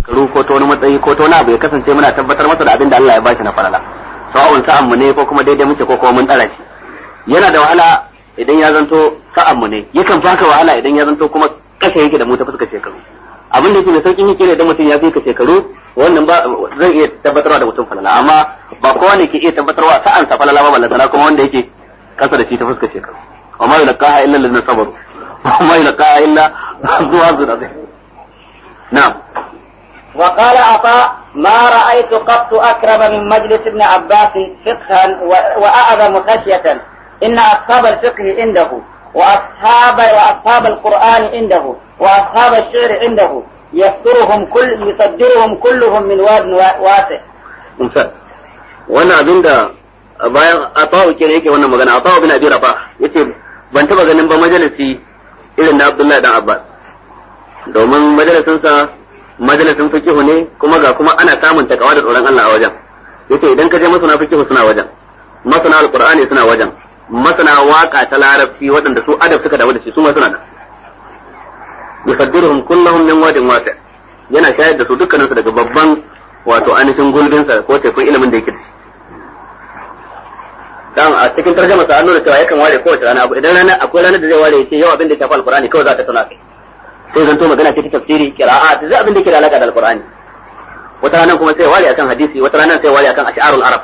shekaru ko ta wani matsayi ko ta wani abu ya kasance muna tabbatar masa da abin da Allah ya bashi na falala sawa'un sa'an mu ne ko kuma daidai muke ko kuma mun tsara shi yana da wahala idan ya zanto sa'an mu ne yakan baka wahala idan ya zanto kuma kasa yake da mu ta fuska shekaru abin da yake da saukin yake ne idan mutum ya fi ka shekaru wannan ba zan iya tabbatarwa da mutum falala amma ba kowa ne ke iya tabbatarwa sa'an sa falala ba ballantana kuma wanda yake kasa da shi ta fuska shekaru wa ma yulqaha illa alladhina sabaru wa ma yulqaha illa zu hazun azim na'am وقال عطاء ما رأيت قط أكرم من مجلس ابن عباس فقها وأعظم خشية إن أصحاب الفقه عنده وأصحاب وأصحاب القرآن عنده وأصحاب الشعر عنده يصدرهم كل يصدرهم كلهم من واد واسع. misal wannan abin da bayan atawu kenan yake wannan magana atawu bin abi rabah yace ban taba ganin ba majalisi irin na abdullahi dan abbas domin majalisin sa majalisin fikihu ne kuma ga kuma ana samun takawa da tsoron Allah a wajen yace idan ka je masana fikihu suna wajen masana alqur'ani suna wajen masana waka ta larabci waɗanda su adab suka dawo da shi su ma suna nan yusaddiruhum kullahum min wadin wasi yana shayar da su dukkaninsu daga babban wato ainihin gulbinsa ko tekun ilimin da yake da shi dan a cikin tarjama sa an nuna cewa yakan ware kowace rana abu idan rana akwai ranar da zai ware yace yau abin da ya shafi alqur'ani kawai za ta tana kai sai zanto magana ce ta tafsiri qira'at zai abin da yake da alaka da alqur'ani wata ranar kuma sai ware akan hadisi wata ranar sai ware akan ash'arul arab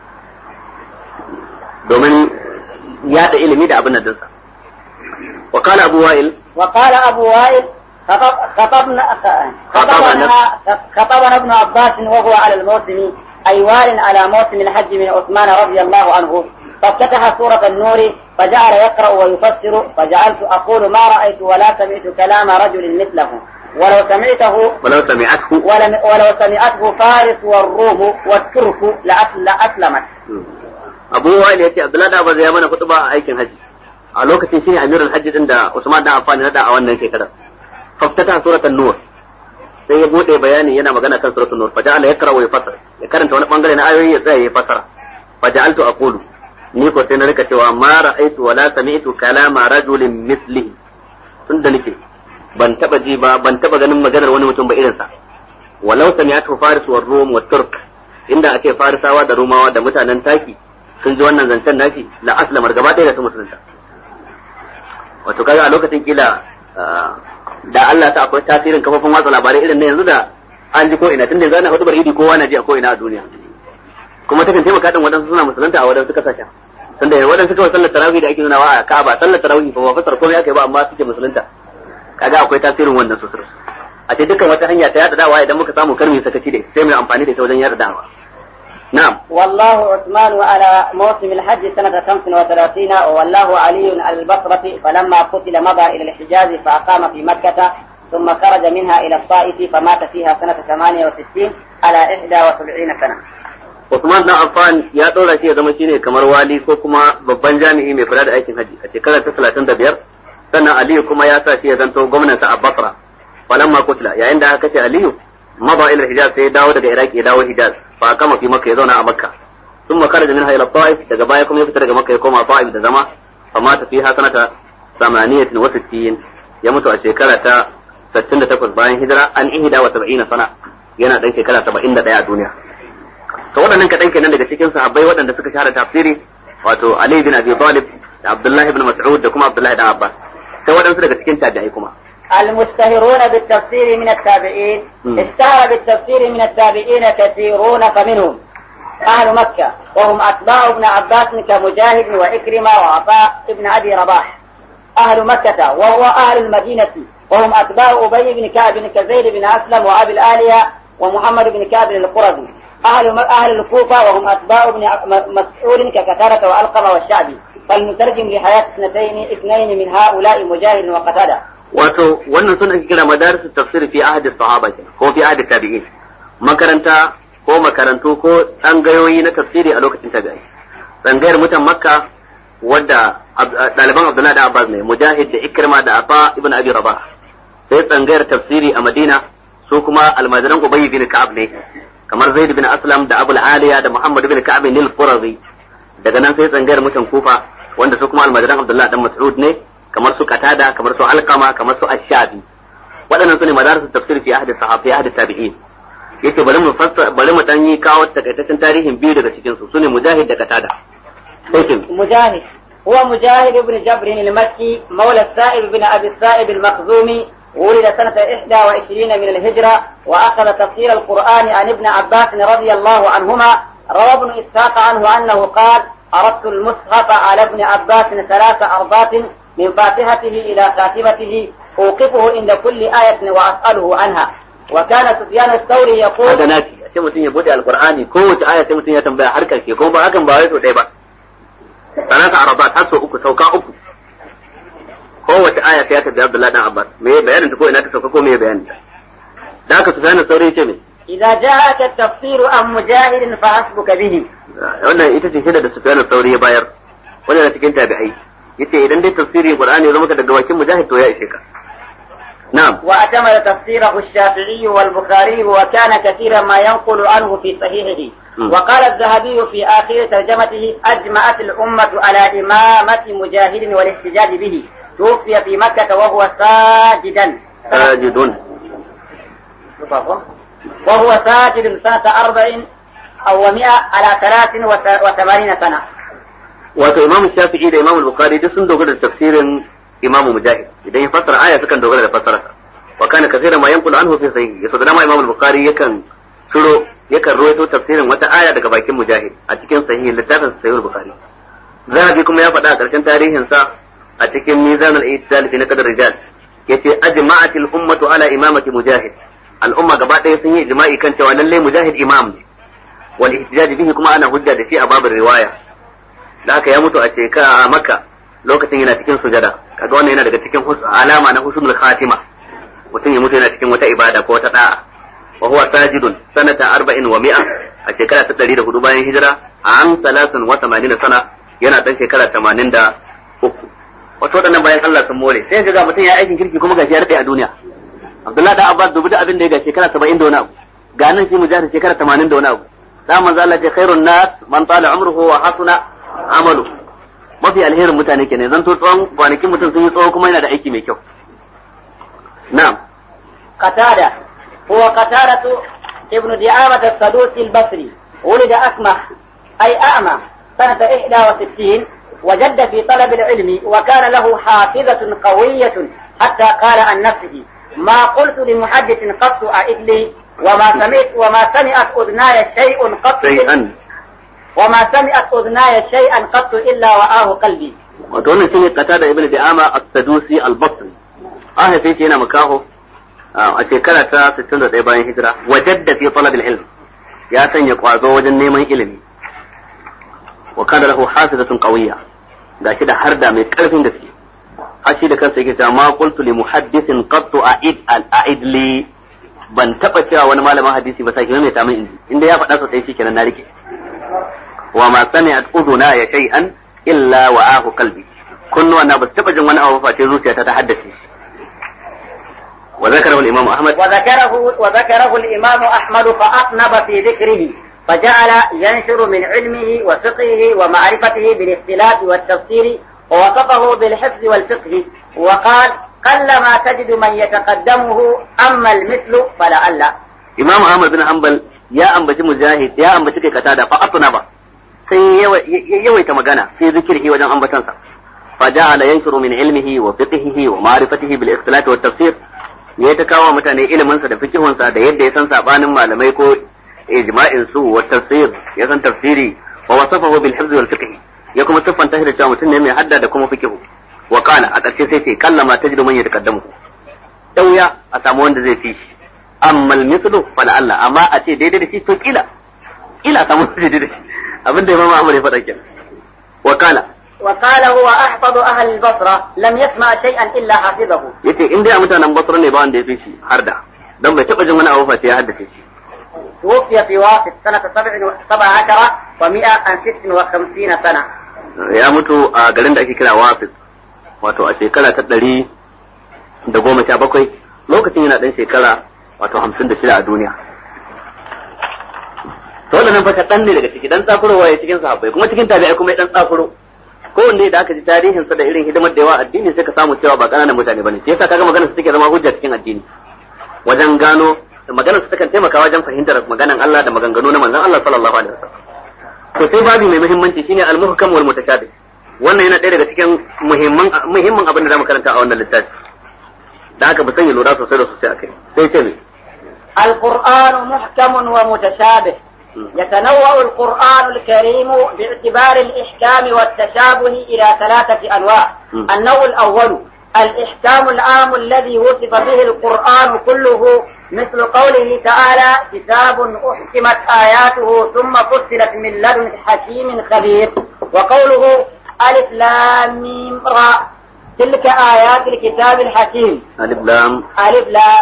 domin yada ilimi da abin nan dinsa wa qala abu wa'il وقال أبو وائل خطب خطبنا خطبنا خطبنا ابن عباس وهو على الموسم أي وال على موسم الحج من عثمان رضي الله عنه فافتتح سورة النور فجعل يقرأ ويفسر فجعلت أقول ما رأيت ولا سمعت كلام رجل مثله ولو سمعته ولو سمعته ولم ولو سمعته فارس والروم والترك لأسل- لأسلمت abu wa'il yace abdullahi da bazai mana kutuba a aikin haji a lokacin shine amirul hajji din da usman dan affan ya da a wannan shekarar faftata suratul nur sai ya bude bayani yana magana kan suratul nur faja'ala yakra wa yafassara ya karanta wani bangare na ayoyi ya tsaya ya fassara faja'altu aqulu ni ko sai na rika cewa ma ra'aitu wala sami'tu kalama rajulin mislihi tun da nake ban taba ji ba ban taba ganin maganar wani mutum ba irin sa walau sami'atu faris wa rum wa turk inda ake farisawa da rumawa da mutanen taki sun ji wannan zancen nashi la aslamar gaba ɗaya da su musulunta wato kaga a lokacin kila da Allah ta akwai tasirin kafofin watsa labarai irin na yanzu da an ji ko ina tun da yanzu ana hudubar idi kowa na ji a ko ina a duniya kuma takan taimaka din wadansu suna musulunta a wadansu kasashen tun da wadansu kawai sallar tarawih da ake nuna wa a Ka'aba sallar tarawih ba ba fasar komai aka yi ba amma suke musulunta kaga akwai tasirin wannan sosai a ce dukkan wata hanya ta yada dawa idan muka samu karmi sakaci da sai mu yi amfani da ita wajen yada dawa na'am والله عثمان على موسم الحج سنة 35 وولاه علي على البصرة فلما قتل مضى إلى الحجاز فأقام في مكة ثم خرج منها إلى الطائف فمات فيها سنة 68 على 71 سنة Usman dan Affan ya ɗora shi ya zama shine kamar wali ko kuma babban jami'i mai kula da aikin haji a shekarar ta 35 sannan Aliyu kuma ya sa shi ya zanto gwamnan sa a Basra falamma kutla yayin da aka ce Aliyu maba ila Hijaz sai ya dawo daga Iraki ya dawo Hijaz fa kama fi Makka ya zauna a Makka ثم خرج منها الى الطائف daga baya kuma ya fita daga Makka ya koma Ta'if da zama fa mata fiha sanata 68 ya mutu a shekara ta 68 bayan hijira an ihda wa 70 sana yana dan shekara 71 a duniya to waɗannan kaɗan kenan daga cikin sahabbai waɗanda suka shahara tafsiri wato Ali bin Abi Talib da Abdullahi bin Mas'ud da kuma Abdullahi dan Abbas sai waɗansu daga cikin tabi'ai kuma المشتهرون بالتفسير من التابعين مم. اشتهر بالتفسير من التابعين كثيرون فمنهم أهل مكة وهم أتباع ابن عباس كمجاهد وإكرمة وعطاء ابن أبي رباح أهل مكة وهو أهل المدينة وهم أتباع أبي بن كعب كزيد بن أسلم وأبي الآلية ومحمد بن كعب القرظي أهل أهل الكوفة وهم أتباع ابن م- مسعود ككثرة وألقمة والشعبي فالمترجم لحياة اثنتين اثنين من هؤلاء مجاهد وقتادة wato wannan sun ake kira madarisu tafsir fi ahadi sahaba kenan ko fi ahadi tabi'in makaranta ko makarantu ko tsangayoyi na tafsiri a lokacin tabi'ai tsangayar mutan makka wadda Ab- ɗaliban abdullahi da abbas ne mujahid da ikrima da afa ibn abi rabah sai tsangayar tafsiri a madina su kuma almajiran ubay bin ka'ab ne kamar zaid bin aslam da abul aliya da muhammad bin ka'ab nil qurazi daga nan sai tsangayar mutan kufa wanda su kuma almajiran abdullahi dan mas'ud ne kamar su qatada kamar su alqama kamar su ash-shabi waɗannan su ne madarisu tafsir fi ahdi sahabi ahdi tabi'in yace bari mu fassara bari mu dan yi kawo takaitaccen tarihin biyu daga cikin su sune mujahid da qatada sai مجاهد هو مجاهد بن جبر المكي مولى السائب بن أبي السائب المخزومي ولد سنة 21 من الهجرة وأخذ تفسير القرآن عن ابن عباس رضي الله عنهما روى ابن إسحاق عنه أنه قال أردت المصحف على ابن عباس ثلاث أرضات من فاتحته إلى خاتمته أوقفه عند كل آية وأسأله عنها وكان سفيان الثوري يقول haka naki a ce mutum ya bude alqur'ani kowace aya sai mutum ya tambaya har karshe kuma ba hakan ba wai so ɗaya ba sanata arabat har so uku sauka uku kowace aya sai ya tabi Abdullahi dan Abbas me ya bayanin ta ko ina ta sauka ko me ya bayanin ta da haka Sufyan saurayi ce me إذا جاءك التفسير عن مجاهد فحسبك به wannan ita ce shaida da Sufyan saurayi ya bayar wannan na cikin tabi'ai yace idan dai tafsiri Qur'ani ya zama daga bakin mujahid to ya ishe ka na'am واعتمد تفسيره الشافعي والبخاري وكان كثيرا ما ينقل عنه في صحيحه م. وقال الذهبي في آخر ترجمته أجمعت الأمة على إمامة مجاهد والاحتجاج به توفي في مكة وهو ساجدا sajidun وهو ساجد سنة أربع أو مئة على ثلاث وث- وثمانين سنة wato Imam Shafi'i da Imam Bukhari duk sun dogara da tafsirin Imam Mujahid idan ya fassara aya sukan dogara da fassararsa wa kana kaseeran ma yanqulu anhu fi sahih yaso da dama Imam Bukhari yakan turo yakan ruwaito tafsirin wata aya daga bakin Mujahid a cikin sahih littafin Sahih Bukhari Zahabi kuma ya faɗa a ƙarshen tarihin sa a cikin Mizan al-I'tidal fi Naqd rijal yace ajma'at al-ummatu ala imamati Mujahid al'umma gaba ɗaya sun yi ijma'i kan cewa lalle Mujahid imam ne wal ihtijaj bihi kuma ana hujja da shi a babin riwaya da aka ya mutu a shekara a Makka lokacin yana cikin sujada kaga wannan yana daga cikin hus- alama na husnul khatima mutum ya mutu yana cikin wata ibada ko wata da'a wa huwa sajidun sanata arba'in wa mi'a a shekara ta 104 bayan hijira an salasun wa 80 sana yana dan shekara 83 wato wadannan bayan Allah sun more sai ga mutum ya aikin kirki kuma gashi ya rade a duniya Abdullahi da Abbas dubu da abin da ya ga shekara 70 da wani abu ga nan shi mujahid shekara 80 da wani abu da manzo Allah ce khairun nas man tala umruhu wa hasuna amalu mafi alherin mutane kenan zan to tsawon kwanakin mutum sun yi tsawo kuma yana da aiki mai kyau na'am قتادة هو قتادة ابن دعامة السدوسي البصري ولد أسمح أي أعمى سنة 61 وجد في طلب العلم وكان له حافظة قوية حتى قال عن نفسه ما قلت لمحدث قط أعد لي وما سمعت وما سمعت أذناي شيء قط shay'an وما سمعت أذناي شيئا قط إلا وآه قلبي wato wannan shine qatada ibn di'ama as-sadusi al-basri an haife shi yana makaho a shekara ta 61 bayan hijira wajadda fi talab al-ilm ya sanya kwazo wajen neman ilimi wa kana lahu hafizatun qawiyya gashi da harda mai karfin gaske har shi da kansa yake cewa ma qultu li muhaddithin qattu a'id al-a'id li ban taba cewa wani malamin hadisi ba sai mai ta min inji inda ya faɗa sosai shikenan na rike wa ma sami'at uduna ya shay'an illa wa ahu qalbi kunnuwa na ba su taba jin wani abu ba face zuciyata ta haddace shi wa zakarahu al-imam ahmad وذكره وذكره الإمام أحمد فأطنب في ذكره فجعل ينشر من علمه وفقهه ومعرفته بالاختلاف والتفسير ووصفه بالحفظ والفقه وقال قلما تجد من يتقدمه أما المثل فلعل imam ahmad bin hanbal ya ambaci mujahid ya ambaci kai katada fa atna ba sai ya yawaita magana sai zikirhi wajen ambatansa fa ja'ala yanshuru min ilmihi wa fiqhihi wa ma'rifatihi bil ikhtilaf wa tafsir ya ta kawo mutane ilimin sa da fikihun sa da yadda ya san sabanin malamai ko ijma'in su wa tafsir ya san tafsiri wa wasafahu bil hifz wal fiqh ya kuma siffanta shi da cewa mutum ne mai hadda da kuma fikihu wa qala a ƙarshe sai ce kallama tajidu man yataqaddamu dauya a samu wanda zai fi shi amma al-mithlu fala Allah amma a ce daidai da shi to kila kila a samu wanda daidai da shi abinda Imam Ahmad ya faɗa kenan wa qala وقال هو أحفظ أهل البصرة لم يسمع شيئا إلا حفظه yace in dai a mutanen Basra ne ba wanda ya fi shi har da dan bai taba jin wani abu fa sai ya haddace shi توفي في واسط سنة سبع سبع عشر ومئة عن ست وخمسين سنة ya mutu a garin da ake kira Wasit wato a shekara ta ɗari da goma sha bakwai lokacin yana ɗan shekara wato hamsin da shida a duniya to wannan fa kaɗan ne daga ciki dan tsakurowa ya cikin sahabbai kuma cikin tabi'ai kuma ya dan tsakuro kowanne da aka ji tarihinsa da irin hidimar da yawa addini sai ka samu cewa ba ƙananan mutane bane shi yasa kaga maganar su take zama hujja cikin addini wajen gano maganar su takan taimaka wajen fahimtar maganan Allah da maganganu na manzon Allah sallallahu alaihi wasallam to sai babi mai muhimmanci shine al-muhkam wal mutashabih wannan yana ɗaya daga cikin muhimman muhimmin abin da zamu karanta a wannan littafi da aka bi sanya lura sosai da sosai akai sai ce ne القرآن محكم ومتشابه يتنوع القرآن الكريم باعتبار الإحكام والتشابه إلى ثلاثة أنواع النوع الأول الإحكام العام الذي وصف به القرآن كله مثل قوله تعالى كتاب أحكمت آياته ثم فصلت من لدن حكيم خبير وقوله ألف لام ميم را تلك آيات الكتاب الحكيم alif lam ألف لام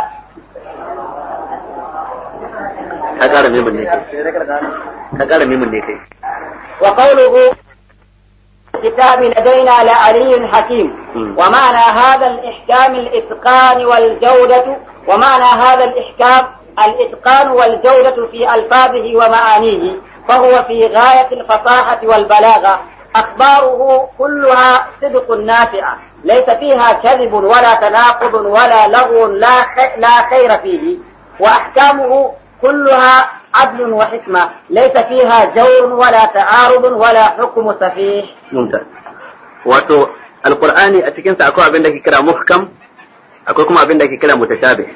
ka kara mimin ne kai ka kara mimin ne kai وقوله الكتاب لدينا لعلي حكيم مم. ومعنى هذا الإحكام الإتقان والجودة ومعنى هذا الإحكام الإتقان والجودة في ألفاظه ومعانيه فهو في غاية الفصاحة والبلاغة أخباره كلها صدق نافعة ليس فيها كذب ولا تناقض ولا لغو لا خ- لا خير فيه وأحكامه كلها عدل وحكمة ليس فيها جور ولا تعارض ولا حكم سفيه mumtaz wato alqur'ani a cikin sa akwai abin da ke kira muhkam akwai kuma abin da ke kira mutashabih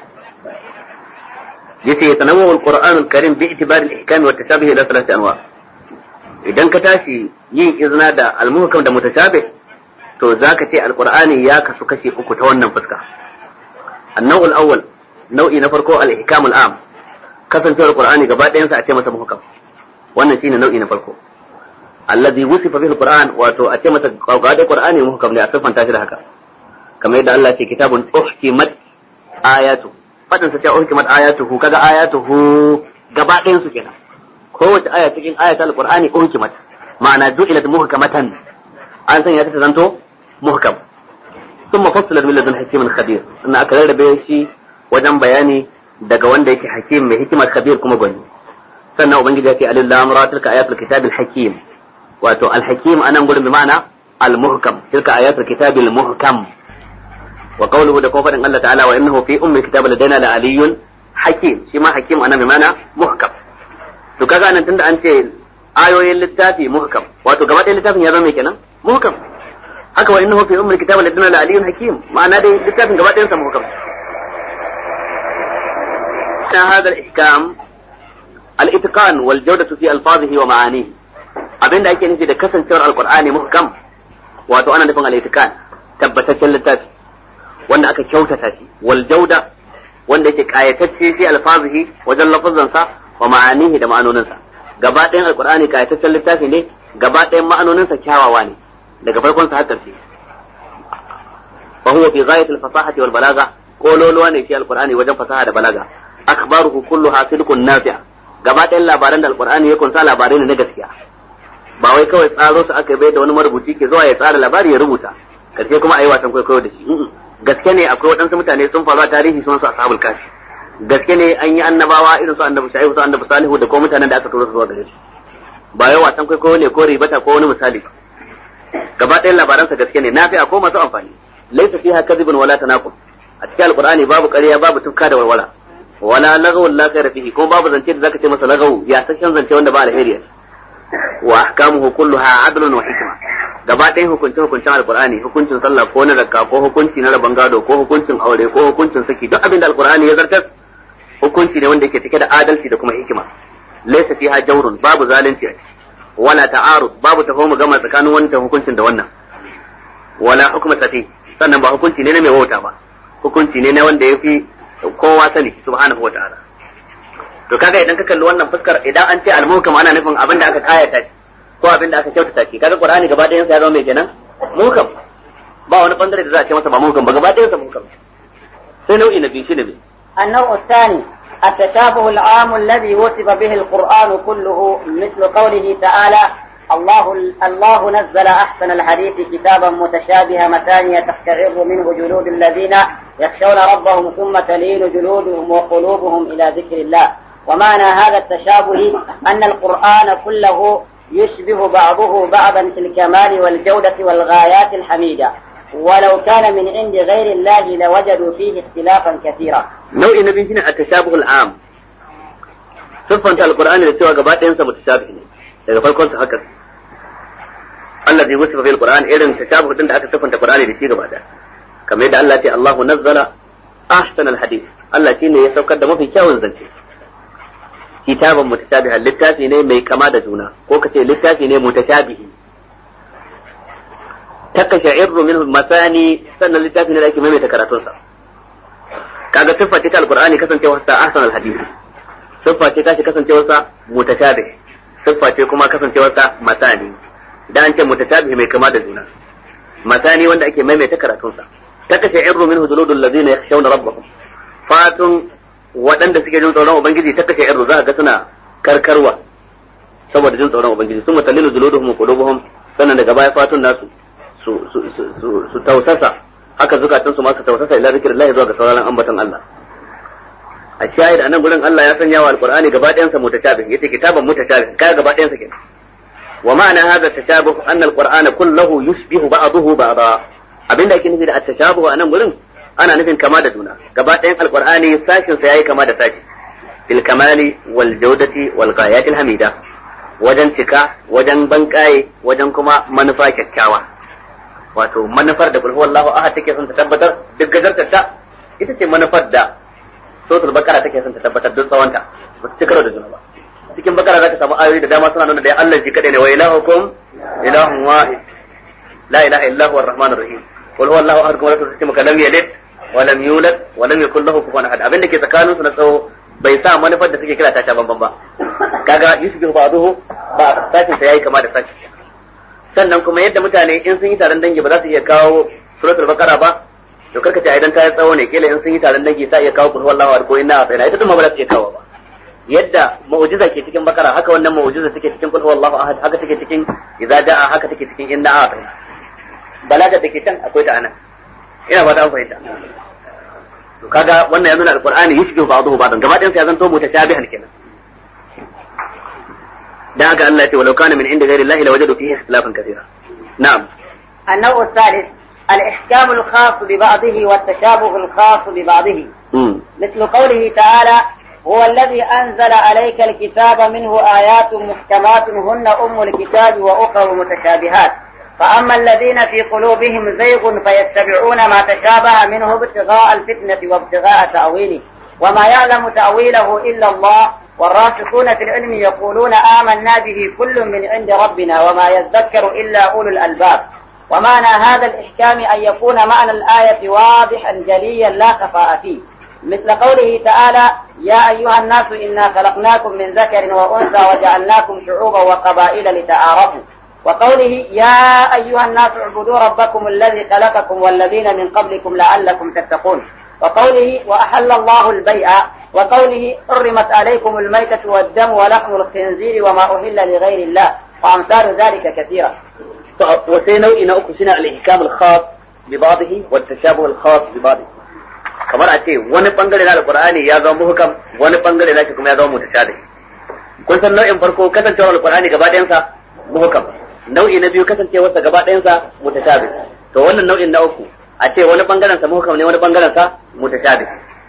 yace yatanawwa alqur'an alkarim bi itibari al-ihkam wa tashabih ila thalathati anwa idan ka tashi yin izna da al-muhkam da mutashabih to zaka ce alqur'ani ya kasu kashi uku ta wannan fuska النوع الأول nau'i na farko al-ihkam al-am kasancewar qur'ani gaba ɗayansa a ce masa muhkam wannan shine nau'i na farko alladhi wusifa bihi al-qur'an wato a ce masa gaba da qur'ani muhkam ne a siffanta shi da haka kamar yadda Allah ce kitabun uhkimat ayatu fadin sa ce uhkimat ayatuhu kaga ayatuhu gaba ɗayan su kenan kowace aya cikin ayatul al-qur'ani uhkimat ma'ana du'ilat muhkamatan an sanya ta ta zanto muhkam ثم فصلت من لدن حكيم خبير ان aka rarrabe shi wajen bayani daga wanda yake hakim mai hikimar khabir kuma gwani sannan ubangiji ya ce alil lam ra tilka ayatul kitabil hakim wato al hakim anan gurin bi ma'ana al muhkam tilka ayatul kitabil muhkam wa qawluhu da kuma fadin Allah ta'ala wa innahu fi ummil kitab ladaina la aliyyun hakim shi ma hakim anan bi ma'ana muhkam to kaga nan tunda an ce ayoyin littafi muhkam wato gaba ɗayan littafin ya zama mai kenan muhkam haka wa innahu fi ummil kitab ladina la aliyyun hakim ma'ana dai littafin gaba ɗayan sa muhkam ta hada al-ihkam al-itqan wal jawdatu fi alfazihi wa ma'anihi abinda ake nufi da kasancewar alqur'ani muhkam wato ana nufin al-itqan tabbataccen littafi wanda aka kyautata shi wal jawda wanda yake kayatacce fi alfazihi wajen lafazansa wa ma'anihi da ma'anoninsa gaba ɗayan alqur'ani kayataccen littafi ne gaba ɗayan ma'anoninsa kyawawa ne daga farkon sa har ƙarshe fa huwa fi ghayati al-fasahati wal balagha kololuwa ne shi alqur'ani wajen fasaha da balaga akhbaruhu kulluha sidqun nafi' gaba ɗayan labaran da alqur'ani ya kunsa labarai ne na gaskiya ba wai kawai tsaro su aka bai da wani marubuci ke zuwa ya tsara labari ya rubuta karshe kuma ayi wasan kwaikwayo da shi gaske ne akwai waɗansu mutane sun faru a tarihi sun su ashabul kafi gaske ne an yi annabawa irin su annabi shaihu su annabi salihu da kuma mutanen da aka turo su zuwa gare su ba yau wasan kwaikwayo ne ko ribata ko wani misali ba gaba ɗayan labaransa gaske ne nafi'a ko masu amfani laysa fiha kadhibun wala tanaqub a cikin alqur'ani babu ƙarya babu tufka da walwala wala lagawun la khayra fihi ko babu zance da zaka ce masa lagawu ya sashen zance wanda ba alheri wa ahkamuhu kulluha adlun wa hikma gaba ɗayan hukuncin hukuncin alqur'ani hukuncin sallah ko na zakka ko hukunci na rabon gado ko hukuncin aure ko hukuncin saki duk abin da alqur'ani ya zartar hukunci ne wanda yake cike da adalci da kuma hikima laysa fiha jawrun babu zalunci a ciki wala ta'arud babu taho mu gama tsakanin wannan hukuncin da wannan wala hukma safi sannan ba hukunci ne na mai wauta ba hukunci ne na wanda yafi kowa sani subhanahu wa ta'ala to kaga idan ka kalli wannan fuskar idan an ce al-muhkam ana nufin abin da aka kayata shi ko abin da aka kyautata shi kaga qur'ani gaba ɗayan sa ya zama mai kenan muhkam ba wani bangare da za a ce masa ba muhkam ba gaba ɗayan sa muhkam sai nau'i na biyu shi ne النوع الثاني التشابه العام الذي وصف به القرآن كله مثل قوله تعالى الله الله نزل أحسن الحديث كتابا متشابها مثانية تقشعر منه جلود الذين يخشون ربهم ثم تلين جلودهم وقلوبهم إلى ذكر الله ومعنى هذا التشابه أن القرآن كله يشبه بعضه بعضا في الكمال والجودة والغايات الحميدة ولو كان من عند غير الله لوجدوا فيه اختلافا كثيرا nau'i na biyu shine at-tashabuhul am siffanta alqur'ani da cewa gaba ɗayan sa mutashabih ne daga farkon sa haka allazi wasifa fil qur'an irin tashabuh din da aka siffanta qur'ani da shi gaba ɗaya kamar yadda Allah ya ce Allahu nazzala ahsanal hadith Allah shine ya saukar da mafi kyawun zance kitaban mutashabiha littafi ne mai kama da juna ko kace littafi ne mutashabihi takasha'irru minhu masani sannan littafi ne da ake maimaita karatunsa kaga siffa ce ta alqur'ani kasancewar sa ahsan alhadith siffa ce ta shi kasancewar sa mutashabih siffa ce kuma kasancewar sa masani da an ce mutashabih mai kama da juna masani wanda ake maimaita karatun sa takasha'irru minhu juludul ladina yakhshawna rabbahum fatun waɗanda suke jin tsoron ubangiji takasha'irru za ga suna karkarwa saboda jin tsoron ubangiji sun mutallilu juluduhum wa qulubuhum sannan daga baya fatun nasu su su su su tausasa haka zukatan su masu tausasa ila zikrillah zuwa ga sauraron ambaton Allah a shahid anan gurin Allah ya sanya wa alqur'ani gaba ɗayan sa mutashabih yace kitaban mutashabih kai gaba ɗayan sa kenan wa ma'ana hadha tashabuh anna alqur'ana kulluhu yushbihu ba'dahu ba'da abinda ake nufi da at-tashabuh anan gurin ana nufin kama da juna gaba ɗayan alqur'ani sashin sa yayi kama da sashi bil kamali wal jawdati wal ghayatil hamida wajen cika wajen bankaye wajen kuma manufa kyakkyawa wato manufar da kulhu wallahu ahad take son ta tabbatar duk gajartar ta ita ce manufar da suratul bakara take son ta tabbatar duk tsawonta ba su cikaro da juna ba cikin bakara zaka samu ayoyi da dama suna nuna da Allah ji kadai ne wa ilahukum ilahun wahid la ilaha illa huwa arrahmanur rahim qul huwallahu ahad kuma rasul maka lam yalid wa lam yulad wa lam yakul lahu kufuwan ahad abinda ke tsakanin su na tsawo bai sa manufar da suke kira ta banban ba kaga yusbihu ba'duhu ba sashin sa yayi kama da sashi sannan kuma yadda mutane in sun yi taron dangi ba za su iya kawo suratul bakara ba to karka ce idan ta yi tsawo ne kila in sun yi taron dangi sa iya kawo kulhu wallahu ko inna a ita duma ba za su iya kawo ba yadda mu'jiza ke cikin bakara haka wannan mu'jiza take cikin kulhu wallahu ahad haka take cikin idza da'a haka take cikin inna a balaga da ke can akwai ta anan ina ba ta fahimta to kaga wannan ya nuna alqur'ani yushbihu ba'dahu ba'dan gaba ɗayan sa ya zanto mutashabihan kenan da haka Allah ya ce walau kana min inda ghairi Allah lawajadu fihi ikhtilafan kathira na'am النوع الثالث الإحكام الخاص ببعضه والتشابه الخاص ببعضه مم. مثل قوله تعالى هو الذي أنزل عليك الكتاب منه آيات محكمات هن أم الكتاب وأخر متشابهات فأما الذين في قلوبهم زيغ فيتبعون ما تشابه منه ابتغاء الفتنة وابتغاء تأويله وما يعلم تأويله إلا الله والراسخون في العلم يقولون آمنا به كل من عند ربنا وما يذكر إلا أولو الألباب ومعنى هذا الإحكام أن يكون معنى الآية واضحا جليا لا خفاء فيه مثل قوله تعالى يا أيها الناس إنا خلقناكم من ذكر وأنثى وجعلناكم شعوبا وقبائل لتعارفوا وقوله يا أيها الناس اعبدوا ربكم الذي خلقكم والذين من قبلكم لعلكم تتقون وقوله وأحل الله البيع وقوله حرمت عليكم الميتة والدم ولحم الخنزير وما أهل لغير الله وأمثال ذلك كثيرة وسي نوعي نوعي سنة الإحكام الخاص ببعضه والتشابه الخاص ببعضه kamar a ce wani bangare na alqur'ani ya zama muhkam wani bangare na shi kuma ya zama mutashabih kun san nau'in farko kasancewar alqur'ani gaba ɗayan sa muhkam nau'i na biyu kasancewar sa gaba ɗayan sa mutashabih to wannan nau'in na uku a ce wani bangaren sa muhkam ne wani bangaren sa mutashabih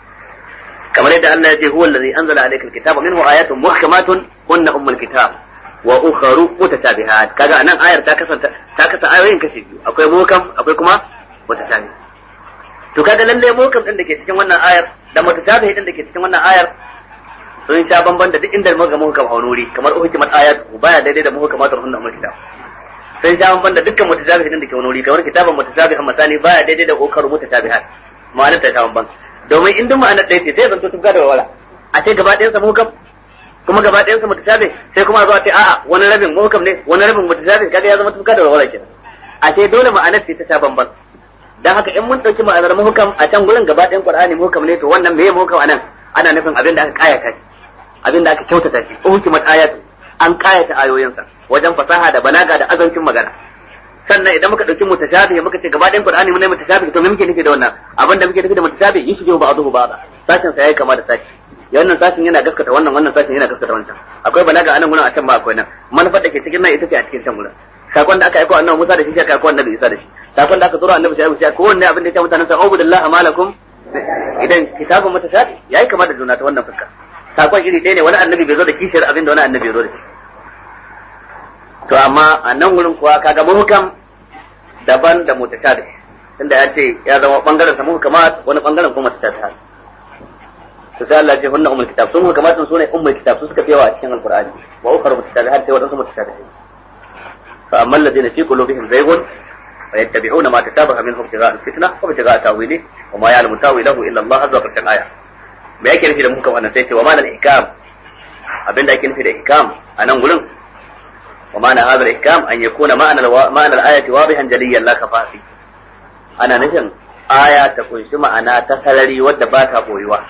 kamar yadda Allah ya ce huwa allazi anzala alayka alkitaba minhu ayatun muhkamatun hunna ummul kitab wa ukharu mutashabihat kaga anan ayar ta kasanta ta kasa ayoyin kashi biyu akwai muhkam akwai kuma mutashabih to kaga lalle muhkam din da ke cikin wannan ayar da mutashabih din da ke cikin wannan ayar sun sha bamban da duk inda muka muhkam a wuri kamar uhkimat ayat baya daidai da muhkamatul hunna ummul kitab sun sha bamban da dukkan mutashabih din da ke wuri kamar kitaban mutashabihan misali baya daidai da ukharu mutashabihat ma'anar ta sha bamban domin in duk ma'anar ɗaya ce sai zanto tufka da wala a ce gaba ɗayan sa muhkam kuma gaba ɗayan sa mutashabih sai kuma a zo a ce a'a wani rabin muhkam ne wani rabin mutashabih kaga ya zama tufka da wala kenan a ce dole ma'anar ce ta sha bamban dan haka in mun dauki ma'anar muhkam a can gurin gaba ɗayan Qur'ani muhkam ne to wannan meye muhkam anan ana nufin abin da aka kayata shi abin da aka kyautata shi uhkimat ayatu an kayata ayoyinsa wajen fasaha da balaga da azancin magana sannan idan muka dauki mutashabih muka ce gaba ɗayan Qur'ani mun ne mutashabih to me muke nufi da wannan abin da muke nufi da mutashabih yushbihu ba'dahu ba'da sashin sa yayi kama da sashi ya wannan sashin yana gaskata wannan wannan sashin yana gaskata wancan akwai balaga anan gurin a can ba akwai nan manufar da ke cikin nan ita ce a cikin can gurin sakon da aka aiko annabi Musa da shi aka aiko annabi Isa da shi sakon da aka tura annabi shaibu sai ko wanne abin da ya mutanen sa ubudillahi malakum idan kitabun mutashabi yayi kama da juna ta wannan fuska sakon iri ɗaya ne wani annabi bai zo da kishiyar abin da wani annabi ya zo da shi to amma a nan wurin kuwa kaga muhkam daban da mutashabi tunda ya ce ya zama bangaren sa muhkamat wani bangaren kuma mutashabi to sai Allah ya ce hunna ummul kitab sun muhkamat sun ne ummul kitab su suka fi yawa a cikin alqur'ani wa ukhra mutashabihat sai wadansu mutashabihat fa amma alladhina fi qulubihim zaygun ويتبعون ما تشابه منه ابتغاء الفتنة وابتغاء تأويله وما يعلم تأويله إلا الله عز وجل الآية me yake nufi da muka wannan sai ce wa ma'anar ihkam abin da yake nufi da ihkam a nan gurin wa ma'anar hadar ihkam an yakuna ma'anar ma'anar ayati wadihan jaliyan la kafafi ana nufin aya ta kunshi ma'ana ta sarari wadda ba ta boyuwa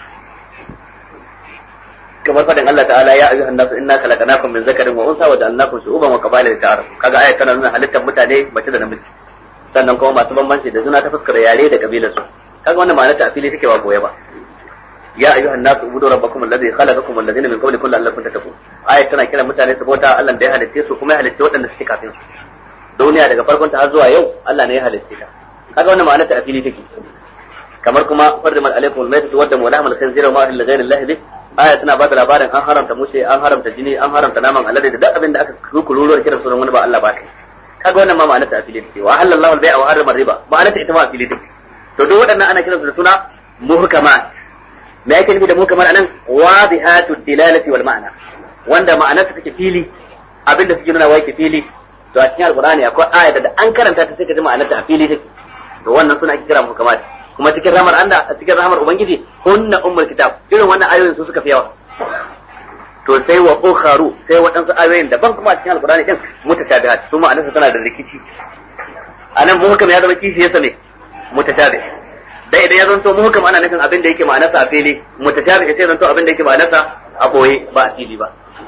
kamar fadin Allah ta'ala ya ayyuhan nasu inna khalaqnakum min zakarin wa unsa wa ja'alnakum shu'uban wa qaba'ila lita'arafu kaga aya tana nuna halittar mutane mace da namiji sannan kuma masu bambanci da juna ta fuskar yare da kabilar su kaga wannan ma'ana ta afili take ba goye ba ya ayyuhan nasu ubudu rabbakum alladhi khalaqakum wal ladina min qablikum la'allakum tattaqun ayat tana kiran mutane su bauta Allah da ya halitte su kuma ya halitte waɗanda suke kafin su duniya daga farkon ta har zuwa yau Allah ne ya halitte ta kaga wannan ma'ana ta afili take kamar kuma farrimat alaikum al-maytatu wa damu wa lahmal khinzir wa ma illa ghayri Allah bi aya tana ba da labarin an haramta mushe an haramta jini an haramta naman alade da duk abin da aka kururuwar kiran sunan wani ba Allah ba kai kaga wannan ma ma'ana ta afili take wa halallahu al-bai'a wa harrama riba ma'ana ta ita ma afili take to duk waɗannan ana kiransu da suna muhkamat me yake nufi da muhkamat anan wadihatu dilalati wal ma'ana wanda ma'anar ta take fili abinda suke nuna wai ke fili to a cikin alqur'ani akwai aya da an karanta ta sai ka ji ma'anar ta a fili take to wannan suna ake kira muhkamat kuma cikin ramar Allah a cikin ramar ubangiji hunna ummul kitab irin wannan ayoyin su suka fi yawa to sai wa ukharu sai waɗansu ayoyin daban kuma a cikin alqur'ani din mutashabihat su ma'anar tana da rikici anan muhkam ya zama kishi yasa ne mutashabih dai idan ya zanto muhkam ana nufin abin da yake ma'anarsa a fili mutashabih sai zanto abin da yake ma'anarsa a boye ba a fili ba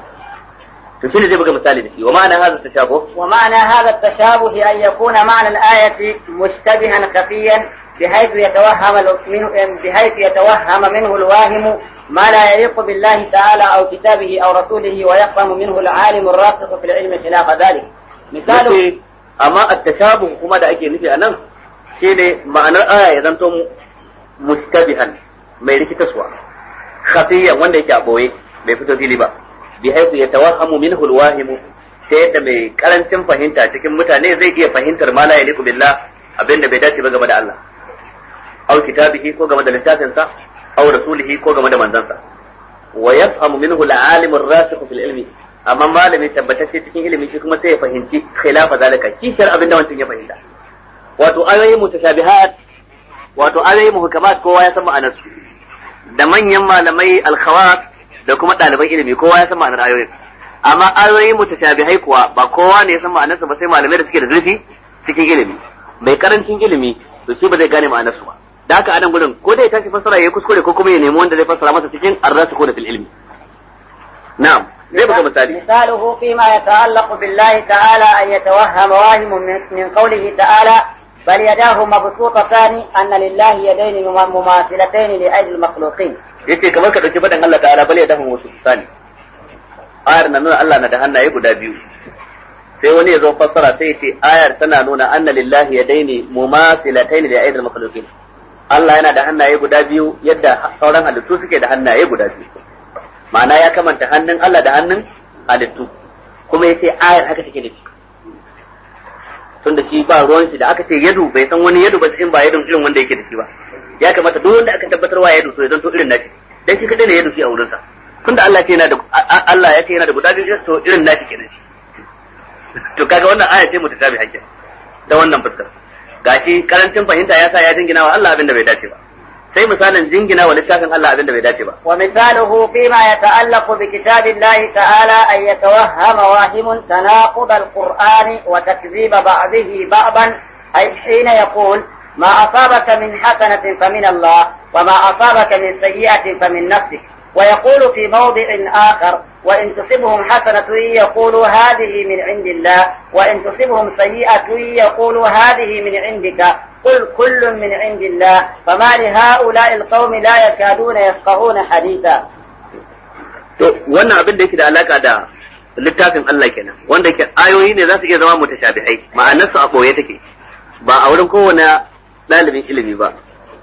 to shine zai buga misali da shi wa ma'ana hadha tashabuh wa ma'ana hadha tashabuh an yakuna ma'na al-ayati mushtabihan khafiyan بحيث يتوهم منه بحيث يتوهم منه الواهم ما لا يليق بالله تعالى او كتابه او رسوله ويفهم منه العالم الراسخ في العلم خلاف ذلك مثال اما التشابه kuma da ake nufi anan shine ma'anar aya ya zanto mustabihan mai rikitaswa khafiyan wanda yake a boye bai fito fili ba bi haifu ya tawahhamu minhu alwahim sai yadda mai karancin fahimta cikin mutane zai iya fahimtar ma la yaliqu billah abinda bai dace ba game da Allah aw kitabihi ko game da littafin sa aw rasulihi ko game da manzansa wa yafhamu minhu al-alim ar-rasikh fil ilmi amma malami tabbatacce cikin ilimi shi kuma sai ya fahimci khilafa zalika kishar abinda wancan ya fahimta wato ayoyi mutashabihat wato ayoyi muhkamat kowa ya san ma'anar su da manyan malamai al-khawas da kuma ɗaliban ilimi kowa ya san ma'anar ayoyin amma ayoyi mutashabihai kuwa ba kowa ne ya san ma'anar su ba sai malamai da suke da zurfi cikin ilimi mai karancin ilimi to shi ba zai gane ma'anar su ba da haka anan gurin ko dai tashi fassara yayi kuskure ko kuma ya nemi wanda zai fassara masa cikin ar-rasikhuna fil ilmi na'am zai buga misali مثاله فيما يتعلق بالله تعالى أن يتوهم واهم من, من قوله تعالى بل يداه مبسوطتان أن لله يدين مماثلتين لأجل المخلوقين yace kamar ka dauki fadan Allah ta'ala bal ya dafa wasu sani ayar na nuna Allah na da hannaye guda biyu sai wani ya zo fassara sai ya ce ayar tana nuna anna lillahi yadaini mumathilatayn li aidil makhluqin Allah yana da hannaye guda biyu yadda sauran halittu suke da hannaye guda biyu ma'ana ya kamanta hannun Allah da hannun halittu kuma yace ayar haka take nufi tun da shi ba ruwan shi da aka ce yadu bai san wani yadu ba in ba yadun irin wanda yake da shi ba ya kamata duk wanda aka tabbatar wa yadu to ya zanto irin nashi dan shi kadai ne yadu shi a wurinsa tunda Allah ya ce yana da Allah ya ce yana da guda biyu to irin nashi kenan shi to kaga wannan aya ce mutatabi hakkin ta wannan fuskar gashi karancin fahimta ya sa ya jingina wa Allah abin da bai dace ba sai misalin jingina wa littafin Allah abin da bai dace ba ومثاله فيما يتعلق بكتاب الله تعالى أن يتوهم واهم تناقض القرآن وتكذيب بعضه بعضا أي حين يقول ما أصابك من حسنة فمن الله وما أصابك من سيئة فمن نفسك ويقول في موضع آخر وإن تصبهم حسنة يقولوا هذه من عند الله وإن تصبهم سيئة يقولوا هذه من عندك قل كل من عند الله فما لهؤلاء القوم لا يكادون يفقهون حديثا to wannan abin da yake da alaka da littafin Allah kenan wanda yake ayoyi ne za su iya zama mutashabihai ma'anar su a boye take ba a wurin kowane ɗalibin ilimi ba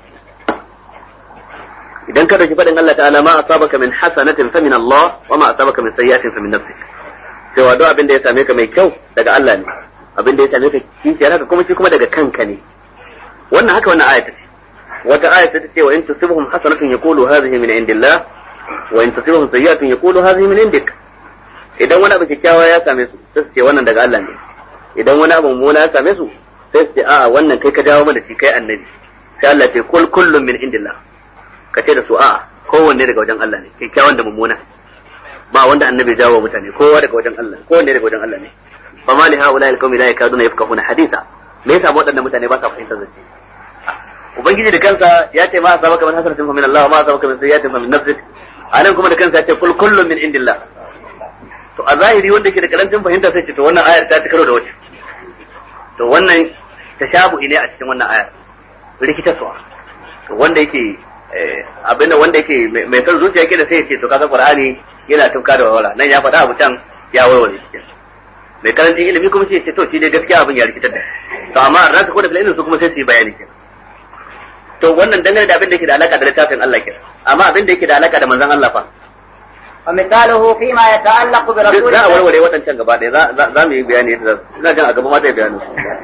idan ka dauki faɗin Allah ta'ala ma asabaka min hasanatin fa min Allah wa ma asabaka min sayyi'atin fa min nafsik cewa duk abin da ya same ka mai kyau daga Allah ne abin da ya same ka kishiyar haka kuma shi kuma daga kanka ne wannan haka wannan ayata ce wata ayata ta ce wa in tusibhum hasanatun yaqulu hadhihi min indillah wa in tusibhum sayyi'atun yaqulu hadhihi min indik idan wani abu kyakkyawa ya same su sai su ce wannan daga Allah ne idan wani abu mummuna ya same su sai su ce a'a wannan kai ka dawo mana shi kai annabi sai Allah ce kul kullum min indillah ka ce da su a'a kowanne daga wajen Allah ne kyakkyawan da mummuna ba wanda annabi jawo mutane kowa daga wajen Allah kowanne daga wajen Allah ne fa ma li haula al qaumi la yakaduna yafqahuna haditha me yasa waɗannan mutane ba sa fahimtar zance ubangiji da kansa ya ce ma asabaka min hasanatin fa min Allah ma asabaka min sayyi'atin fa min nafsik anan kuma da kansa ya ce kul kullum min indillah to a zahiri wanda ke da karancin fahimta sai ce to wannan ayar ta ci karo da wace to wannan tashabuhi ne a cikin wannan ayar rikitarwa to wanda yake abinda wanda yake mai son zuciya ke da sai ce to kaga qur'ani yana tufka da wawala nan ya faɗa abu can ya warware shi mai karancin ilimi kuma sai ce to shi dai gaskiya abin ya rikitar da to amma an rasa ko da filin su kuma sai su yi bayani kenan to wannan dangane da abin da yake da alaka da littafin Allah kenan amma abin da yake da alaka da manzon Allah fa ومثاله فيما يتعلق برسول za a warware waɗancan gaba ɗaya za mu yi bayani yadda ina jan a gaba ma zai bayani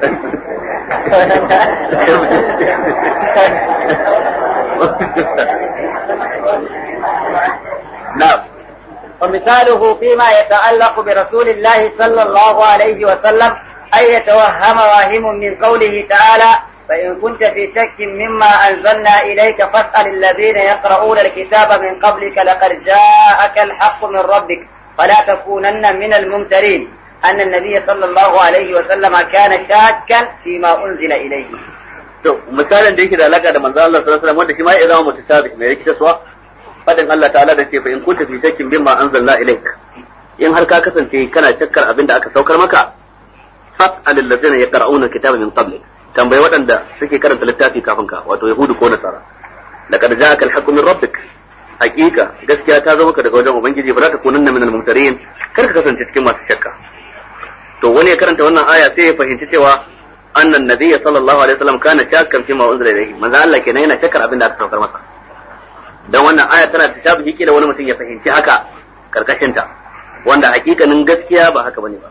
na'am ومثاله فيما يتعلق برسول الله صلى الله عليه وسلم أن يتوهم واهم من قوله تعالى فإن كنت في شك مما أنزلنا إليك فاسأل الذين يقرؤون الكتاب من قبلك لقد جاءك الحق من ربك فلا تكونن من الممترين أن النبي صلى الله عليه وسلم كان شاكا فيما أنزل إليه to misalin da yake da alaka da manzo Allah sallallahu alaihi wasallam wanda shi ma ya zama mutasabih mai rikita suwa fadin Allah ta'ala da ce fa in kunta fi shakkin bimma anzalna ilaik in har ka kasance kana shakkar abin da aka saukar maka fas'al allazina yaqra'una kitaba min qablik tambayi waɗanda suke karanta littafi kafin ka wato yahudu ko nasara laqad ja'aka al-haqqu min rabbik haqiqa gaskiya ta zo maka daga wajen ubangiji ba za ka kunanna min al-mumtarin kar ka kasance cikin masu shakka to wani ya karanta wannan aya sai ya fahimci cewa annan nabiyyi sallallahu alaihi wasallam kana shakkan fi ma unzila ilayhi manzo Allah kenan yana shakkar abin da aka saukar masa dan wannan aya tana da tabi da wani mutum ya fahimci haka karkashin ta wanda hakikanin gaskiya ba haka bane ba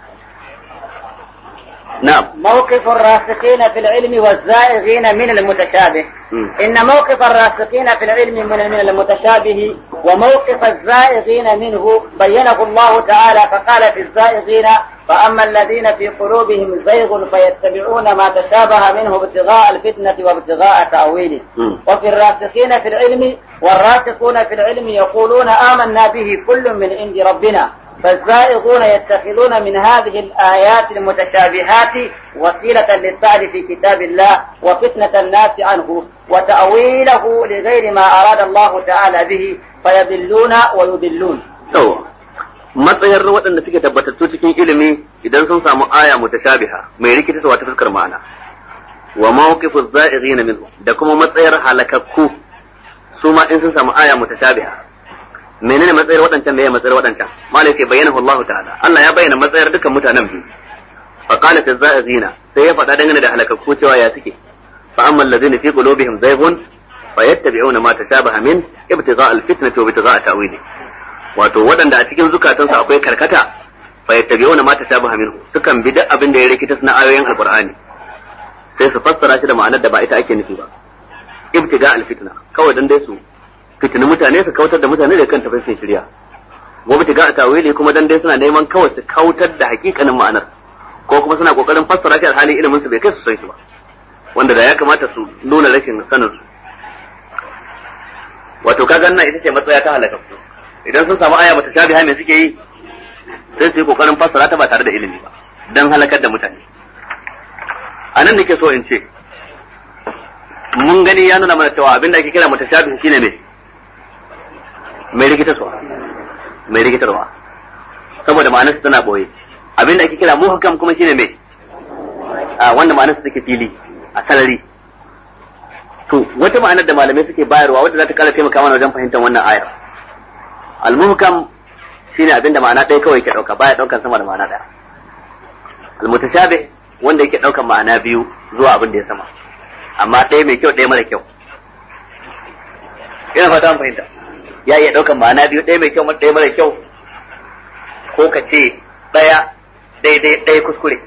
نعم موقف الراسخين في العلم والزائغين من المتشابه م. إن موقف الراسخين في العلم من من المتشابه وموقف الزائغين منه بينه الله تعالى فقال في الزائغين فأما الذين في قلوبهم زيغ فيتبعون ما تشابه منه ابتغاء الفتنة وابتغاء تأويله م. وفي الراسخين في العلم والراسخون في العلم يقولون آمنا به كل من عند ربنا فالزائغون يتخذون من هذه الآيات المتشابهات وسيلة للسعي في كتاب الله وفتنة الناس عنه وتأويله لغير ما أراد الله تعالى به فيضلون ويضلون yawa matsayar waɗanda suke tabbatattu cikin ilimi idan sun samu aya mutashabiha mai rikitarwa ta fuskar ma'ana wa mawqifu za'ighina minhu da kuma matsayar halakakku su ma in sun samu aya mutashabiha menene matsayar waɗancan meye matsayar waɗancan malai ce bayyana Allah ta'ala Allah ya bayyana matsayar dukkan mutanen biyu fa qala fi za'ighina sai ya faɗa dangane da halakakku cewa ya suke fa amma alladhina fi qulubihim zayghun fayattabi'una ma tashabaha min ibtigha' al-fitnati wa ibtigha' ta'wili wato waɗanda a cikin zukatansu akwai karkata fayattabi'una ma tashabaha minhu sukan bi duk abin da ya rikita na ayoyin alqur'ani sai su fassara shi da ma'anar da ba ita ake nufi ba ibtiga al-fitna kawai dan dai su fitini mutane su kautar da mutane da kan tafarkin shirya wa ibtiga tawili kuma dan dai suna neman kawai su kautar da hakikanin ma'anar ko kuma suna kokarin fassara shi alhali ilimin su bai kai su san shi ba wanda da ya kamata su nuna rashin sanin su wato kaga nan ita ce matsaya ta halaka idan sun samu aya bata shabiha me suke yi sai su yi kokarin fassara ta ba tare da ilimi ba dan halakar da mutane a nan nake so in ce mun gani ya nuna mana cewa abin da ake kira mutashabihi shine me mai rikitarwa mai rikitarwa saboda ma'anarsa tana boye abin da ake kira muhkam kuma shine me a wanda ma'anarsa take fili a sarari to wata ma'anar da malamai suke bayarwa wadda za ta kara taimaka mana wajen fahimtar wannan ayar al-muhkam shine abin da ma'ana ɗaya kawai ke ɗauka baya ɗaukan sama da ma'ana ɗaya al-mutashabih wanda yake ɗaukan ma'ana biyu zuwa abin da ya sama amma ɗaya mai kyau ɗaya mara kyau ina fata an fahimta ya iya ɗaukan ma'ana biyu ɗaya mai kyau ɗaya mara kyau ko ka ce ɗaya daidai ɗaya kuskure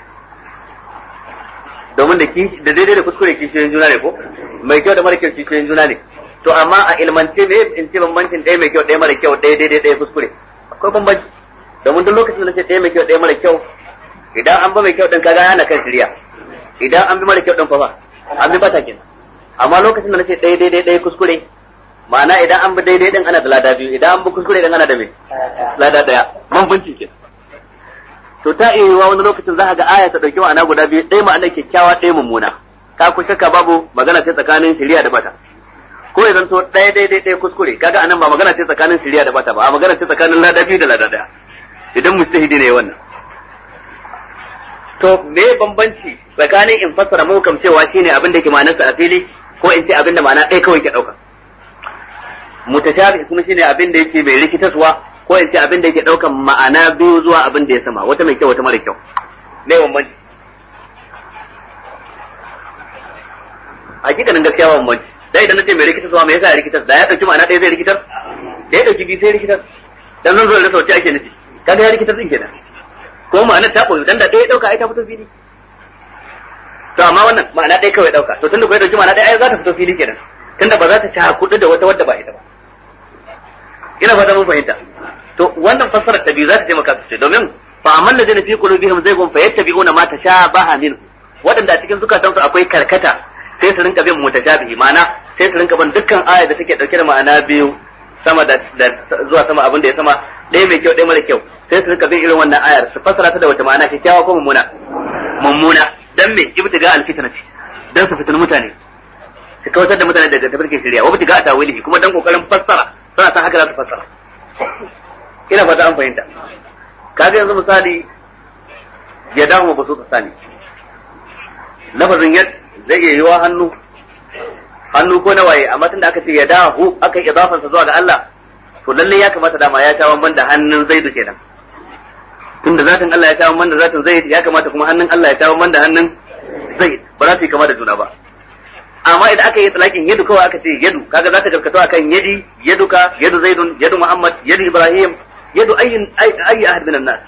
domin da da daidai da kuskure kishiyoyin juna ne ko mai kyau da mara kyau kishiyoyin juna ne to amma a ilmance me in ce bambancin ɗaya mai kyau ɗaya mara kyau ɗaya daidai ɗaya kuskure akwai bambanci domin duk lokacin da ce ɗaya mai kyau ɗaya mara kyau idan an ba mai kyau ɗin kaga ana kan shirya idan an bi mara kyau ɗin fa ba an bi bata kenan amma lokacin da nace ɗaya daidai ɗaya kuskure ma'ana idan an bi daidai ɗin ana da lada biyu idan an bi kuskure ɗin ana da me lada ɗaya bambanci kenan to ta iya yiwa wani lokacin za ka ga aya ta ɗauki ma'ana guda biyu ɗaya ma'ana kyakkyawa ɗaya mummuna ka ku shakka babu magana ce tsakanin shirya da bata ko ya zanto ɗaya daidai ɗaya kuskure kaga anan ba magana ce tsakanin shirya da bata ba a magana ce tsakanin lada biyu da lada ɗaya idan mustahidi ne wannan to me bambanci tsakanin in fassara muhkam cewa shine abin da ke ma'anarsa a fili ko in ce abin da ma'ana ɗaya kawai ke ɗauka mutashabi kuma shine abin da yake mai rikitaswa ko in ce abin da yake ɗaukan ma'ana biyu zuwa abin da ya sama wata mai kyau wata mara kyau me bambanci hakikanin gaskiya ba bambanci dai idan nace mai rikitaswa me yasa ya rikitar da ya dauki ma'ana ɗaya zai rikitar da ya dauki biyu sai rikitar dan zan zo da sauti ake nufi kaga ya rikitar din kenan ko ma'ana ta koyi dan da ɗaya dauka ai ta fito fili to amma wannan ma'ana ɗaya kawai dauka to tunda ko ya dauki ma'ana ɗaya ai za ta fito fili kenan tunda ba za ta ta kudu da wata wadda ba ita ba ina fata mun fahimta to wannan fassarar ta biyu za ta taimaka sosai domin fa amman da jana fi qulubihim zaygun fa yattabi'una ma tashabaha min waɗanda a cikin zukatansu akwai karkata sai su rinka bin mutashabihi ma'ana sai su rinka bin dukkan aya da take dauke da ma'ana biyu sama da zuwa sama abin da ya sama ɗaya mai kyau ɗaya mara kyau sai su rinka bin irin wannan ayar su fassara ta da wata ma'ana kyakkyawa ko mummuna mummuna dan me ibtiga alfitna ce dan su fitin mutane su kawatar da mutane daga tafarkin shari'a wa ibtiga tawilihi kuma dan kokarin fassara suna san haka za su fassara ina fata an fahimta kaga yanzu misali ya dawo ba su sani lafazin yad zai iya yiwa hannu hannu ko na waye amma tunda aka ce ya dahu aka yi idafansa zuwa ga Allah to lalle ya kamata dama ya sha banda hannun zaidu kenan tunda zatin Allah ya sha banda zatin zaid ya kamata kuma hannun Allah ya sha banda hannun zaid ba za su yi kama da juna ba amma idan aka yi talakin yadu kawai aka ce yadu kaga za ta gaskato akan yadi yaduka yadu zaidun yadu muhammad yadu ibrahim yadu ayyin ayyi ahad minan nas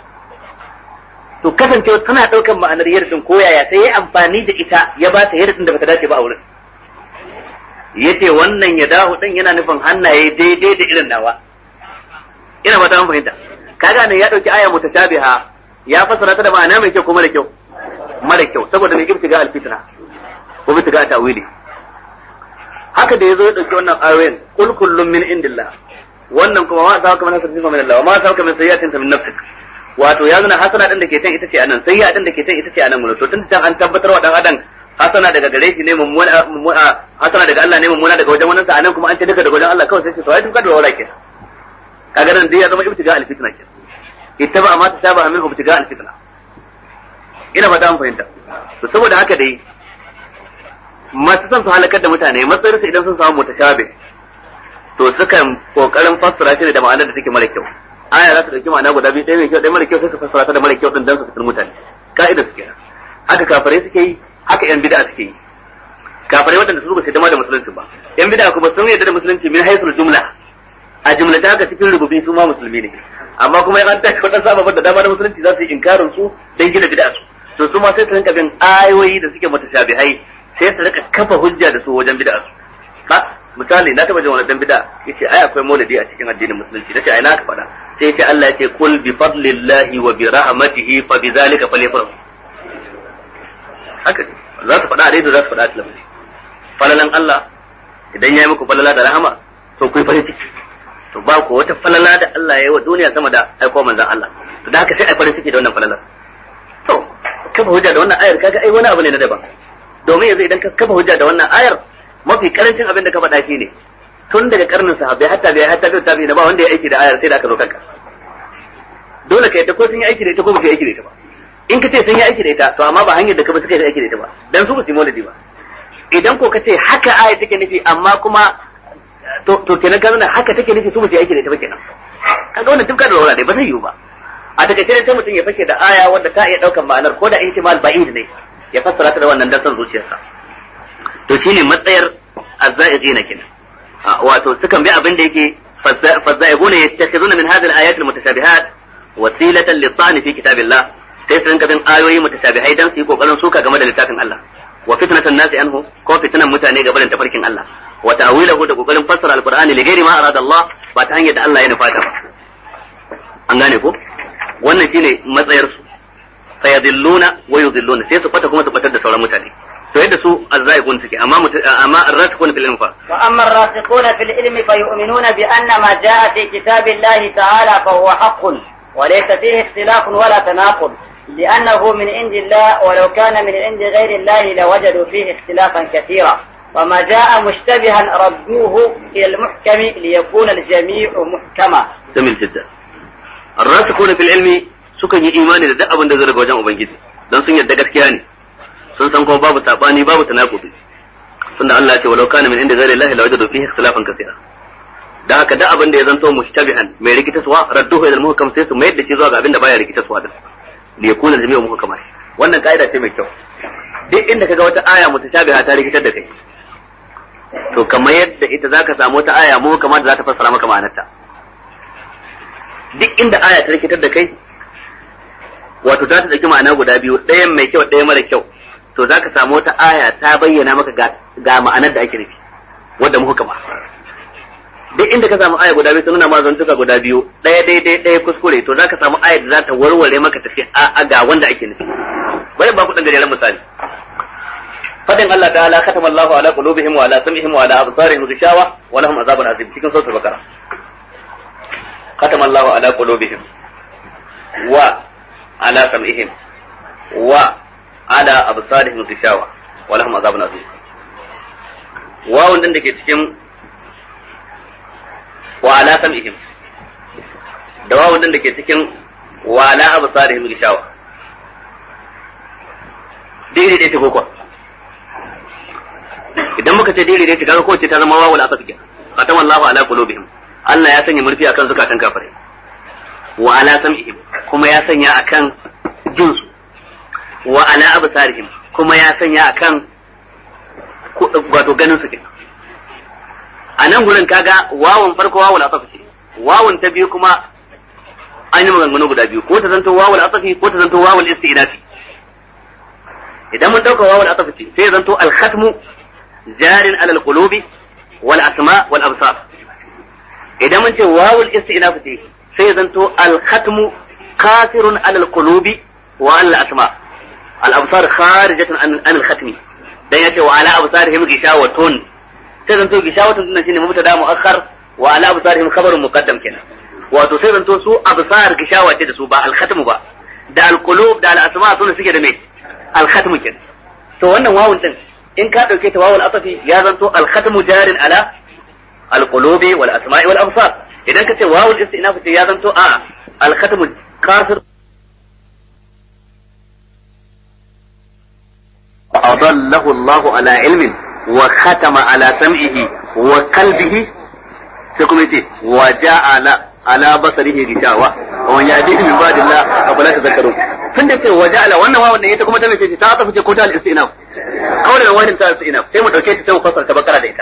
to kasancewa tana daukan ma'anar yardin ko yaya sai ya amfani da ita ya ba ta yardin da bata dace ba a wurin yace wannan ya dahu din yana nufin hannaye daidai da irin nawa ina fata mun fahimta kaga nan ya dauki aya mutashabiha ya fassara ta da ma'ana mai kyau ko mara kyau mara kyau saboda mai ibtiga alfitna ko ibtiga ta'wili haka da yazo ya dauki wannan ayoyin kul kullum min indillah wannan kuma ma sa kamar hasanin min Allah ma sa kamar sayyatin min nafsik wato ya nuna hasana din da ke can ita ce anan sayya din da ke can ita ce anan to tun can an tabbatar wa dan adam hasana daga gare shi ne mummuna hasana daga Allah ne mummuna daga wajen wannan sa anan kuma an ce duka daga wajen Allah kawai sai ce to ai tun kada wala ke kaga nan dai ya zama ibtiga alfitna ke ittaba ma tasaba min ibtiga alfitna ina fata an fahimta to saboda haka dai masu son su halakar da mutane matsayinsu idan sun samu mutashabi to sukan kokarin fassara shi da ma'anar da take mara kyau aya za ta dauki ma'ana guda biyu ɗaya mai kyau ɗaya mara kyau sai su fassara ta da mara kyau din dan su fitar mutane ka'ida su kenan haka kafirai suke yi haka yan bid'a suke yi kafirai waɗanda su ba su dama da musulunci ba yan bid'a kuma sun yarda da musulunci min haisul jumla a jumla ta haka cikin rububi su ma musulmi ne amma kuma yan an tashi waɗansu ababen da dama da musulunci za su yi inkarin su dan gina bid'a su to su ma sai su rinka bin ayoyi da suke mutashabihai sai su rika kafa hujja da su wajen bid'a su ha misali na taba jin wani dan bid'a yace ai akwai maulidi a cikin addinin musulunci nace ai na ka faɗa sai ce Allah yace kul bi fadlillahi wa bi rahmatihi fa bi zalika falyafrahu haka za su faɗa a daidai za su faɗa a talabijin falalan Allah idan ya yi muku falala da rahama to ku yi farin ciki to ba ku wata falala da Allah ya yi wa duniya sama da aiko manzon Allah to da haka sai ai farin ciki da wannan falalar to kafa hujja da wannan ayar kaga ai wani abu ne na daban domin yanzu idan ka kafa hujja da wannan ayar mafi karancin abin da ka faɗa shi ne tun daga karnin sahabbai hatta bai hatta bai tabi na ba wanda ya aiki da ayar sai da aka zo kanka dole ka yadda ko sun yi aiki da ita ko ba su yi aiki da ita ba in ka ce sun yi aiki da ita to amma ba hanyar da ka ba suka yi aiki da ita ba dan su ba su yi maulidi ba idan ko ka ce haka aya take nufi amma kuma to to kenan ka nuna haka take nufi su ba su yi aiki da ita ba kenan kaga wannan duk da wala dai ba zai yiwu ba a takaice sai mutum ya fashe da aya wanda ta iya daukan ma'anar ko da ihtimal ba'id ne ya fassara ta da wannan dan son zuciyarsa to shine matsayar azzaiqina kenan wato sukan bi abin da yake فالزائغون يتخذون من هذه الآيات المتشابهات وسيلة للطعن في كتاب الله sai su rinka bin ayoyi mutashabihai dan su yi kokarin suka game da littafin Allah wa fitnatan nasi anhu ko fitnan mutane game da tafarkin Allah wa ta'wilahu da kokarin fassara alqur'ani li ghairi ma arada Allah ba ta hanyar da Allah ya nufata ba an gane ko wannan shine matsayar su fayadilluna wa yudilluna sai su fata kuma su fatar da sauran mutane to yadda su azzaiqun suke amma amma arrasikun fil ilm fa wa amma arrasikun fil ilmi fa yu'minuna bi anna ma jaa fi kitabillahi ta'ala fa huwa haqqun wa laysa fihi ikhtilafun wala tanaqud لأنه من عند الله ولو كان من عند غير الله لوجدوا فيه اختلافا كثيرا وما جاء مشتبها ردوه إلى المحكم ليكون الجميع محكما جميل جدا الراسخون في العلم sukan yi imani da duk abin da zai daga wajen ubangiji don sun yarda gaskiya ne sun san kuma babu sabani babu tanakubi tunda Allah ya ce walau kana min inda ghairi Allah la wajadu fihi ikhtilafan kaseera da haka duk abin da ya zanto mushtabihan mai rikitaswa radduhu ila al-muhkam sai su mayar da shi zuwa ga abin da baya rikitaswa da da yakuna jami'u muhkama wannan kaida ce mai kyau duk inda kaga wata aya mutashabiha ta rikitar da kai to kamar yadda ita zaka samu wata aya muhkama da za ta fassara maka ma'anarta duk inda aya ta rikitar da kai wato za ta ɗauki ma'ana guda biyu ɗayan mai kyau ɗaya mara kyau to za ka samu wata aya ta bayyana maka ga ma'anar da ake nufi wadda muka kama duk inda ka samu aya guda biyu sun nuna ma zantuka guda biyu ɗaya daidai ɗaya kuskure to za ka samu aya da za ta warware maka tafi a ga wanda ake nufi bari ba ku ɗan gajeren misali fadin Allah ta'ala katama Allahu ala qulubihim wa ala sam'ihim wa ala absarihim ghishawa wa lahum azabun azim cikin suratul bakara katama Allahu ala qulubihim wa على سمعهم وعلى أبصارهم غشاوة ولهم عذاب عظيم واو din da ke cikin wa ala sam'ihim da wawan din da ke cikin wa ala absarihim gishawa dai dai ta kokwa idan muka ce dai dai ta kaga ko ce ta zama wawul asaf ke qatama Allahu ala qulubihim Allah ya sanya murfi akan zukatan kafirai wa ala sam'ihim kuma ya sanya akan jinsu wa ala absarihim kuma ya sanya akan wato ganin su kenan a nan gurin kaga wawan farko wawul asafi ce wawan ta biyu kuma an yi maganganu guda biyu ko ta zanto wawul asafi ko ta zanto wawul istinafi idan mun dauka wawul asafi ce sai zanto al-khatmu jarin alal qulubi wal asma wal absar idan mun ce wawul istinafi ce sai zanto al-khatmu kasirun alal qulubi wa al asma al absar kharijatun an al khatmi dan yace wa ala absarihim gishawatun sai zanto gishawatun din shine mubtada muakhar wa ala absarihim khabarun muqaddam kenan wato sai zanto su absar gishawa ce da su ba al khatmu ba da al qulub da al asma sune suke da me al khatmu kenan to wannan wawun din in ka dauke ta wawul asafi ya zanto al khatmu jarin ala al qulubi wal asma'i wal absar idan ka ce wawul istinaf ce ya zanto a al khatmu kafir أضله الله على علم وختم على سمعه وقلبه سيكون يتي وجعل على بصره غشاوة ومن يأتيه من بعد الله أفلا تذكرون tun da ce waje ala wannan wawan da ita kuma ta mace ta tafi ce ko ta al-istinaf kawai da wani ta al-istinaf sai mu dauke ta sai mu fasara ta bakara da ita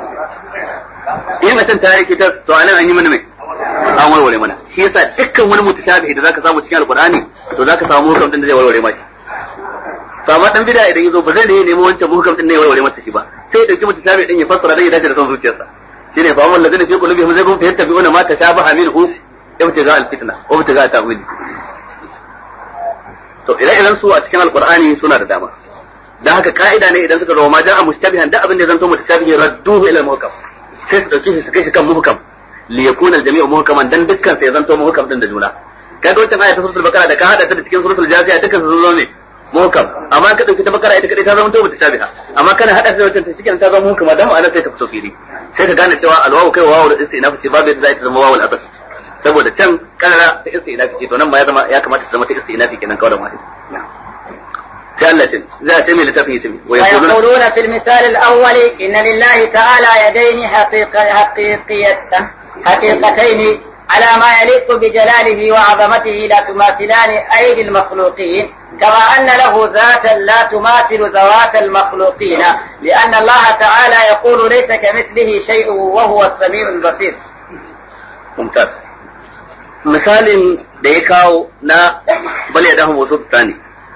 in mutum ta yi kita to anan an yi mana mai an warware mana shi yasa dukkan wani mutashabihi da zaka samu cikin alqur'ani to zaka samu hukum din da zai warware maki to amma dan bid'a idan yazo ba zai ne nemo wancan hukum din ne warware masa shi ba sai ya dauki mutashabihi din ya fassara dan ya dace da son zuciyarsa shine fa amman ladina fi qulubihim zaygun fa yattabi'una ma tashabaha minhu ibtiga al-fitna wa ibtiga ta'wili to ire-iren su a cikin alqur'ani suna da dama dan haka ka'ida ne idan suka zo ma ja'a mustabihan da abin da zan to mutashabihi radduhu ila al-muhkam sai su dauke shi su kai shi kan muhkam li yakuna al-jami'u muhkaman dan dukkan sai zanto muhkam din da juna kaga wancan aya ta suratul bakara da ka hada ta da cikin suratul jaziya dukkan su zo ne muhkam amma ka dauki ta bakara ita kadai ta zama to mutashabiha amma kana hada ta da wancan ta shikenan ta zama muhkama dan ma'ana sai ta fito fili sai ka gane cewa alwawu kai wawu da istinafi ce babu yadda za ta zama wawu al-asl saboda can kanara ta istinafi ce to nan ma ya zama ya kamata ta zama ta istinafi kenan kawai da wahid sai Allah ce za a ce mai littafin yace wa ويقولون في المثال الأول إن لله تعالى يدين حقيقة حقيقية حقيقتين على ما يليق بجلاله وعظمته لا تماثلان أيدي المخلوقين كما أن له ذاتا لا تماثل ذوات المخلوقين لأن الله تعالى يقول ليس كمثله شيء وهو السميع البصير mumtaz misalin da ya kawo na bal ya dahu wasu tsani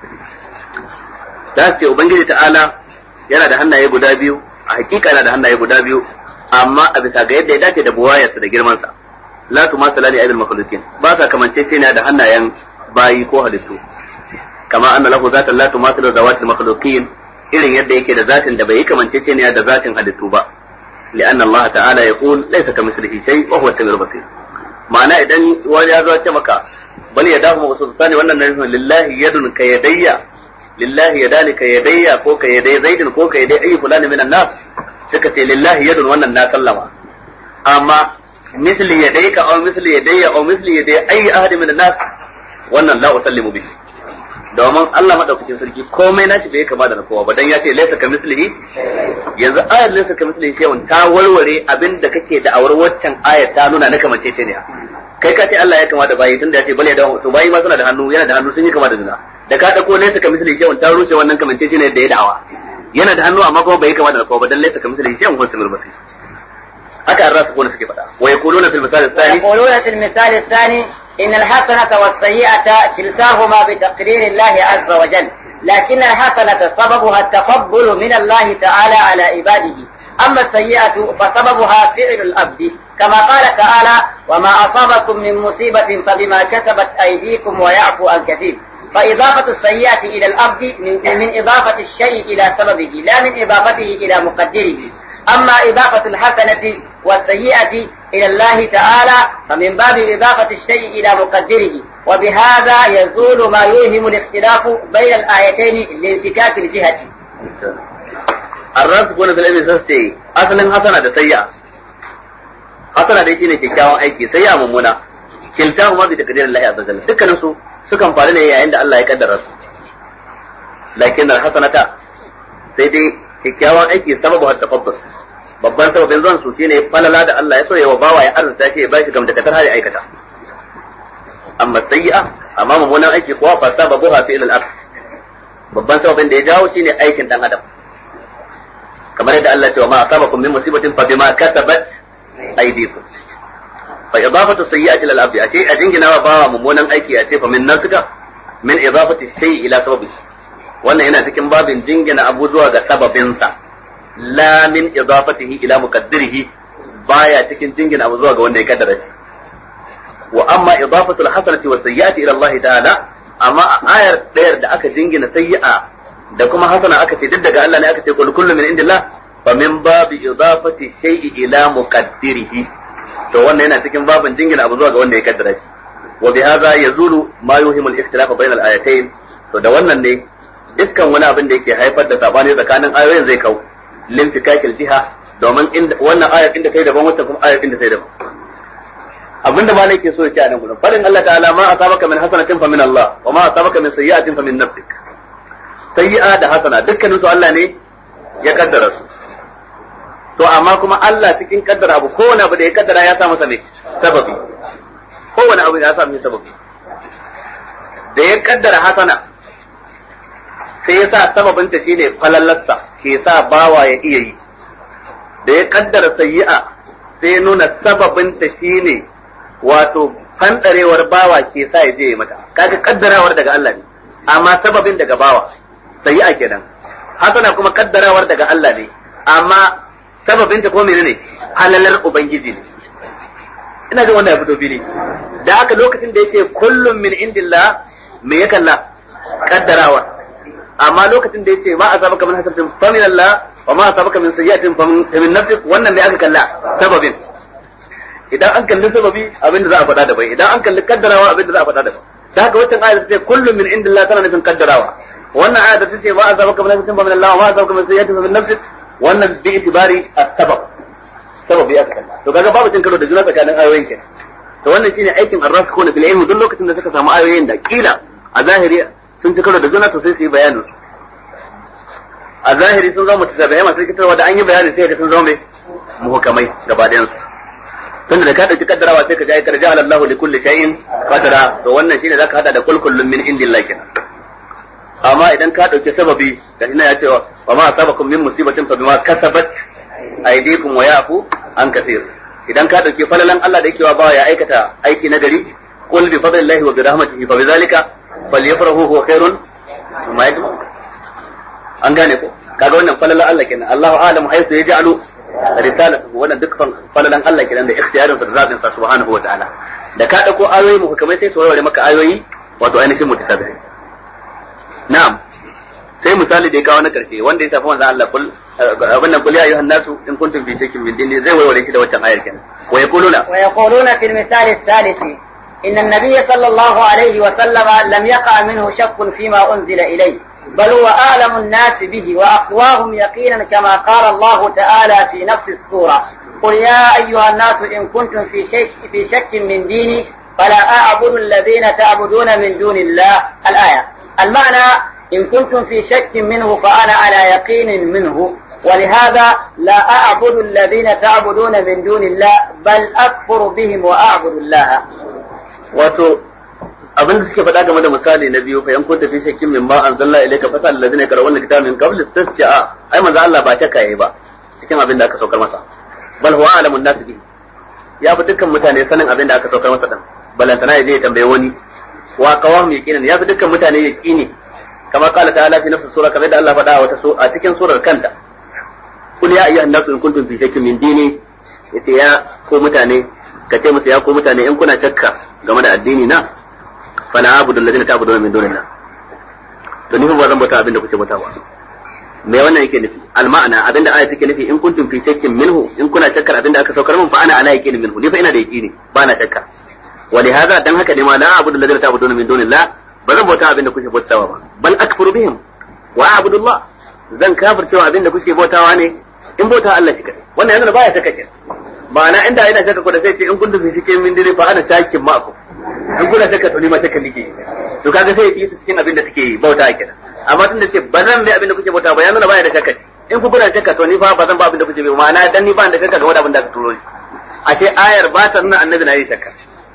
za su ce ubangiji ta'ala yana da hannaye guda biyu a hakika yana da hannaye guda biyu amma a bisa ga yadda ya dace da buwayarsa da girmansa la tu ma salani aidul makhluqin ba sa kamance ce da hannayen bayi ko halittu kama anna lahu zatan la tumathilu zawatil makhluqin irin yadda yake da zatin da bai kamance ce da zatin halittu ba لأن الله تعالى يقول ليس كمثله شيء وهو السميع البصير معنى إذن وجاء ذو مكة بل يداه مبسوطتان وأن لله يد كيدي لله يدان كيدي كو كيدي زيد كو كيدي أي فلان من الناس سكتي لله يد وأن الناس كلمة أما مثل يديك أو مثل يدي أو مثل يدي أي أحد من الناس وأن لا أسلم به domin Allah madaukakin sarki komai nashi bai kama da na kowa ba dan ya ce laysa ka mislihi yanzu ayar laysa ka mislihi shay'un ta warware abin da kake da awar waccan ayar ta nuna na kamance ce ne kai ka ce Allah ya kama da bayi tunda ya ce bale da to bayi ma suna da hannu yana da hannu sun yi kama da juna da ka dauko laysa ka mislihi shay'un ta rushe wannan kamance ce ne da ya da'awa yana da hannu amma kuma bai kama da na kowa ba dan laysa ka mislihi shay'un huwa samir basir haka an rasu kone suke faɗa wa yaquluna fil misal ath-thani يقولون في المثال الثاني إن الحسنة والسيئة كلتاهما بتقدير الله عز وجل لكن الحسنة سببها التقبل من الله تعالى على عباده أما السيئة فسببها فعل الأبد كما قال تعالى وما أصابكم من مصيبة فبما كسبت أيديكم ويعفو عن كثير فإضافة السيئة إلى الأبد من, من إضافة الشيء إلى سببه لا من إضافته إلى مقدره أما إضافة الحسنة والسيئة إلى الله تعالى فمن باب إضافة الشيء إلى مقدره وبهذا يزول ما يوهم الاختلاف بين الآيتين لانفكاك الجهة الراس kone fil ilmi sai asalin hasana da sayya hasana dai shine kyakkyawan aiki sayya mummuna kiltahu ma bi takdirin Allah azza wajalla dukkanin su sukan faru ne yayin da Allah ya kaddara su lakin al-hasanata sai dai kyakkyawan aiki sababu hatta tafaddus babban sababin zuwan su shine falala da Allah ya so ya wa bawa ya arzuta shi ya bashi gamdakatar hali aikata amma sayyi'a amma mummunan aiki kuwa fa sababu ha fi'il al-ard babban sababin da ya jawo shine aikin dan adam kamar yadda Allah ya ce wa ma asabakum min musibatin fa bima kasabat aydikum fa idafatu sayyi'ati lil abdi ashe a jingina wa bawa mummunan aiki a ce fa min nafsika min idafati shay'i ila sababi wannan yana cikin babin jingina abu zuwa ga sababinsa la min idafatihi ila muqaddirihi baya cikin jingina abu zuwa ga wanda ya kaddara shi wa amma idafatu alhasanati wa sayyi'ati ila Allah ta'ala amma ayar dayar da aka jingina sayyi'a da kuma hasana aka ce duk daga Allah ne aka ce kul kullu min indillah fa min babi idafati shay'i ila muqaddirihi to wannan yana cikin babin jingina abu zuwa ga wanda ya kaddara shi wa bi hadha yazulu ma yuhimu al-ikhtilaf bayna al-ayatayn to da wannan ne dukkan wani abin da yake haifar da sabani tsakanin ayoyin zai kau limfikakil jiha domin wannan ayar inda kai daban wata kuma ayar inda kai daban abinda ma nake so yake a nan gurin farin Allah ta'ala ma asabaka min hasanatin fa min Allah wa ma asabaka min sayyi'atin fa min nafsik sayyi'a da hasana dukkanin su Allah ne ya kaddara su to amma kuma Allah cikin kaddara abu kowane abu da ya kaddara ya sa masa ne sababi kowane abu ya sa masa sababi da ya kaddara hasana sai ya sa sababinta shine falallarsa ke sa bawa ya iya yi da ya kaddara sayyi'a sai ya nuna sababinta shine wato fandarewar bawa ke sa ya je ya mata kaga kaddarawar daga Allah ne amma sababin daga bawa sayyi'a kenan hasana kuma kaddarawar daga Allah ne amma sababinta ko menene halalar ubangiji ne ina jin wannan ya fito fili da haka lokacin da yake kullum min indillah me ya kalla kaddarawar amma lokacin da yace ma asabaka min hasabatin fa min Allah wa ma asabaka min sayyi'atin fa min nafsik wannan ne aka kalla sababin idan an kalli sababi abin da za a faɗa daban idan an kalli kaddarawa abin da za a faɗa daban da haka wacce ayat ta ce kullu min indillah tana nufin kaddarawa wannan ayat ta ce ma asabaka min hasabatin fa min Allah wa ma asabaka min sayyi'atin fa min nafsik wannan bi itibari as-sabab sababi aka kalla to kaga babu cin karo da juna tsakanin ayoyin kenan to wannan shine aikin ar-rasikhuna bil ilmi duk lokacin da suka samu ayoyin da kila a zahiri sun ci karo da juna to sai su yi bayanin a zahiri sun zama mutasabi'ai masu rikitarwa da an yi bayani sai ga sun zama mai muhukamai gaba ɗayan su tunda da ka dauki kaddarawa sai ka ji aikar ja'ala Allahu li kulli shay'in qadara to wannan shine zaka hada da kul kullun min indillah kenan amma idan ka dauki sababi da ina ya ce wa ma asabakum min musibatin fa bima kasabat aydikum wa yafu an kaseer idan ka dauki falalan Allah da yake wa bawa ya aikata aiki na gari qul bi fadlillahi wa bi rahmatihi fa bizalika falyafrahu huwa khairun mimma yajma'un an gane ko kaga wannan falalan Allah kenan Allahu a'lamu haythu yaj'alu risalatuhu wannan dukkan falalan Allah kenan da ikhtiyarin sa da zabin sa subhanahu wa ta'ala da ka dauko ayoyi mu kamar sai su warware maka ayoyi wato ainihin mutasabihi na'am sai misali da ya kawo na karshe wanda ya tafi manzon Allah kul abin nan kul ya ayyuhan nasu in kuntum fi shakkin min dini zai warware shi da wancan ayar kenan wa yaquluna wa yaquluna fil misal الثالث إن النبي صلى الله عليه وسلم لم يقع منه شك فيما أنزل إليه بل هو أعلم الناس به وأقواهم يقينا كما قال الله تعالى في نفس السورة قل يا أيها الناس إن كنتم في شك, في شك من ديني فلا أعبد الذين تعبدون من دون الله الآية المعنى إن كنتم في شك منه فأنا على يقين منه ولهذا لا أعبد الذين تعبدون من دون الله بل أكفر بهم وأعبد الله wato abin da suke faɗa game da misali na biyu fa yan kunta fi shakkin min ma anzalna ilayka fa sal ladina yakra'una kitaba min qabl tasja'a ai manzo Allah ba shakka yayi ba cikin abin da aka saukar masa bal huwa alamun nas bi ya fi dukkan mutane sanin abin da aka saukar masa dan balantana ya je ya tambaye wani wa qawam yaqinan ya fi dukkan mutane yaqini kama qala ta'ala fi nafsi sura kamar da Allah faɗa a wata a cikin surar kanta kul ya ayyuhan nasu in kuntum fi shakkin min dini yace ya ko mutane ka ce musu ya ko mutane in kuna shakka game da addini na fa na abudu allazina ta'buduna min dunillah to ni ba zan bauta abin da kuke bauta ba me wannan yake nufi al ma'ana abinda aya take nufi in kuntum fi shakkin minhu in kuna shakkar abinda aka saukar min fa ana ala yaqin minhu ni fa ina da yaqini ba na shakka wa li hadha dan haka ne ma la abudu allazina ta'buduna min dunillah ba zan bauta abinda kuke bautawa ba bal akfuru bihim wa a'budu Allah zan kafircewa abinda kuke bautawa ne in bauta Allah shi kadai wannan yanzu baya shakka kenan ma'ana inda yana shakka ko da sai ce in kuntum fi shakkin min dini fa ana shakkin ma'akum in kuna shakka to ni ma shakka nake to kaga sai ya yi su cikin abin da suke bauta kenan amma tun da ce ba zan bi abin da kuke bauta ba ya nuna baya da shakka in ku kuna shakka to ni fa ba zan ba abin da kuke bi ma'ana dan ni ba da shakka game da abin da aka turo ni a ce ayar ba ta nuna annabi na yi shakka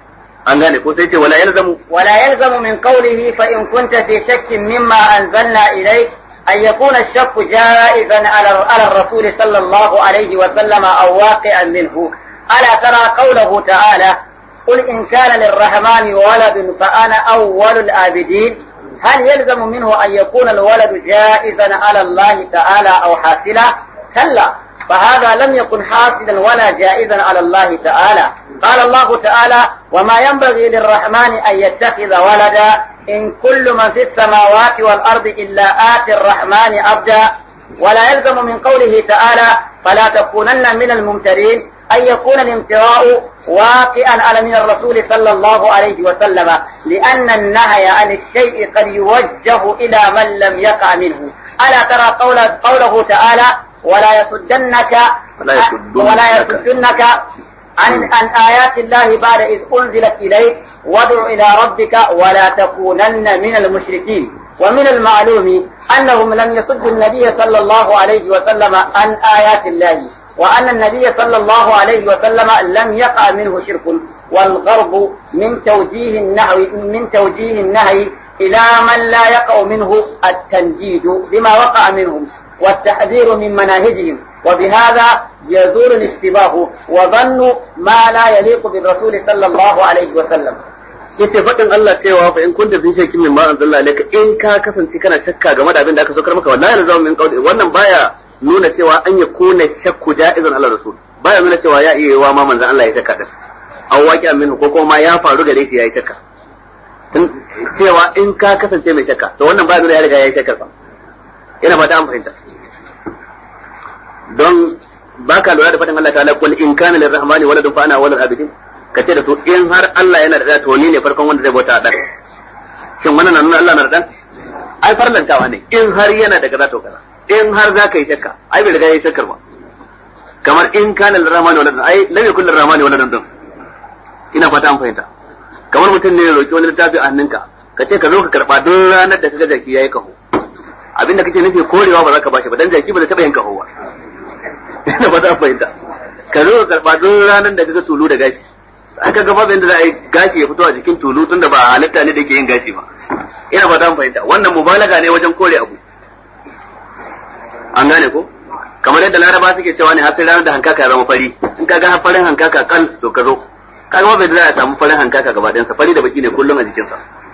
an gane ko sai ce wala yalzamu ولا يلزم من قوله فإن كنت في شك مما أنزلنا إليك أن يكون الشك جائزا على على الرسول صلى الله عليه وسلم أو واقعا منه ألا ترى قوله تعالى قل إن كان للرحمن ولد فأنا أول الآبدين هل يلزم منه أن يكون الولد جائزا على الله تعالى أو حاصلا كلا فهذا لم يكن حاصلا ولا جائزا على الله تعالى قال الله تعالى وما ينبغي للرحمن أن يتخذ ولدا إن كل من في السماوات والأرض إلا آتي الرحمن عبدا ولا يلزم من قوله تعالى فلا تكونن من الممترين أن يكون الامتراء واقعا على من الرسول صلى الله عليه وسلم لأن النهي عن الشيء قد يوجه إلى من لم يقع منه ألا ترى قول قوله تعالى ولا يصدنك ولا يصدنك. ولا يصدنك عن عن آيات الله بعد إذ أنزلت إليك وادع إلى ربك ولا تكونن من المشركين ومن المعلوم أنهم لم يصدوا النبي صلى الله عليه وسلم عن آيات الله وأن النبي صلى الله عليه وسلم لم يقع منه شرك والغرب من توجيه النهي من توجيه النهي إلى من لا يقع منه التنجيد بما وقع منهم والتحذير من مناهجهم وبهذا يزول الاشتباه وظن ما لا يليق بالرسول صلى الله عليه وسلم yace faɗin Allah cewa fa in kunta fi shakkin min ma anzalna ilayka in ka kasance kana shakka game da abin da aka saukar maka wallahi la zamu min qawli wannan baya nuna cewa an ya kuna shakku ja'izan Allah rasul baya nuna cewa ya iya yiwa ma manzon Allah ya shakka din aw waqi'a minhu ko kuma ya faru gare shi yayi shakka tun cewa in ka kasance mai shakka to wannan baya nuna ya riga yayi shakka fa ina fata an fahimta don baka lura da faɗin Allah ta'ala kul in kana lirrahmani waladun fa ana walad abidin ka ce da su in har Allah yana da ɗa to ni ne farkon wanda zai bauta ɗan shin wannan na nuna Allah na da ɗan ai farlantawa ne in har yana da kaza to kaza in har za ka yi shakka ai bai riga ya yi shakkar ba kamar in kana lirrahmani waladun ai lam yakul lirrahmani waladun din ina fata an fahimta kamar mutum ne ya roki wani littafi a hannunka ka ce ka zo ka karba duk ranar da kaga jaki yayi kaho abinda kake nufi korewa ba za ka bashi ba dan jaki ba zai taba yin kaho ba ina fata an fahimta ka zo ka karba duk ranar da kaga tulu da gashi aka ga babu yadda za a yi gashi ya fito a jikin tulu tunda ba halitta ne da yake yin gashi ba ina ba ta fahimta wannan mubalaga ne wajen kore abu an gane ko kamar yadda laraba suke cewa ne har sai ranar da hankaka ya zama fari in ka ga farin hankaka kan to ka zo kaga ba bai za a samu farin hankaka gaba ɗayansa fari da baki ne kullum a jikinsa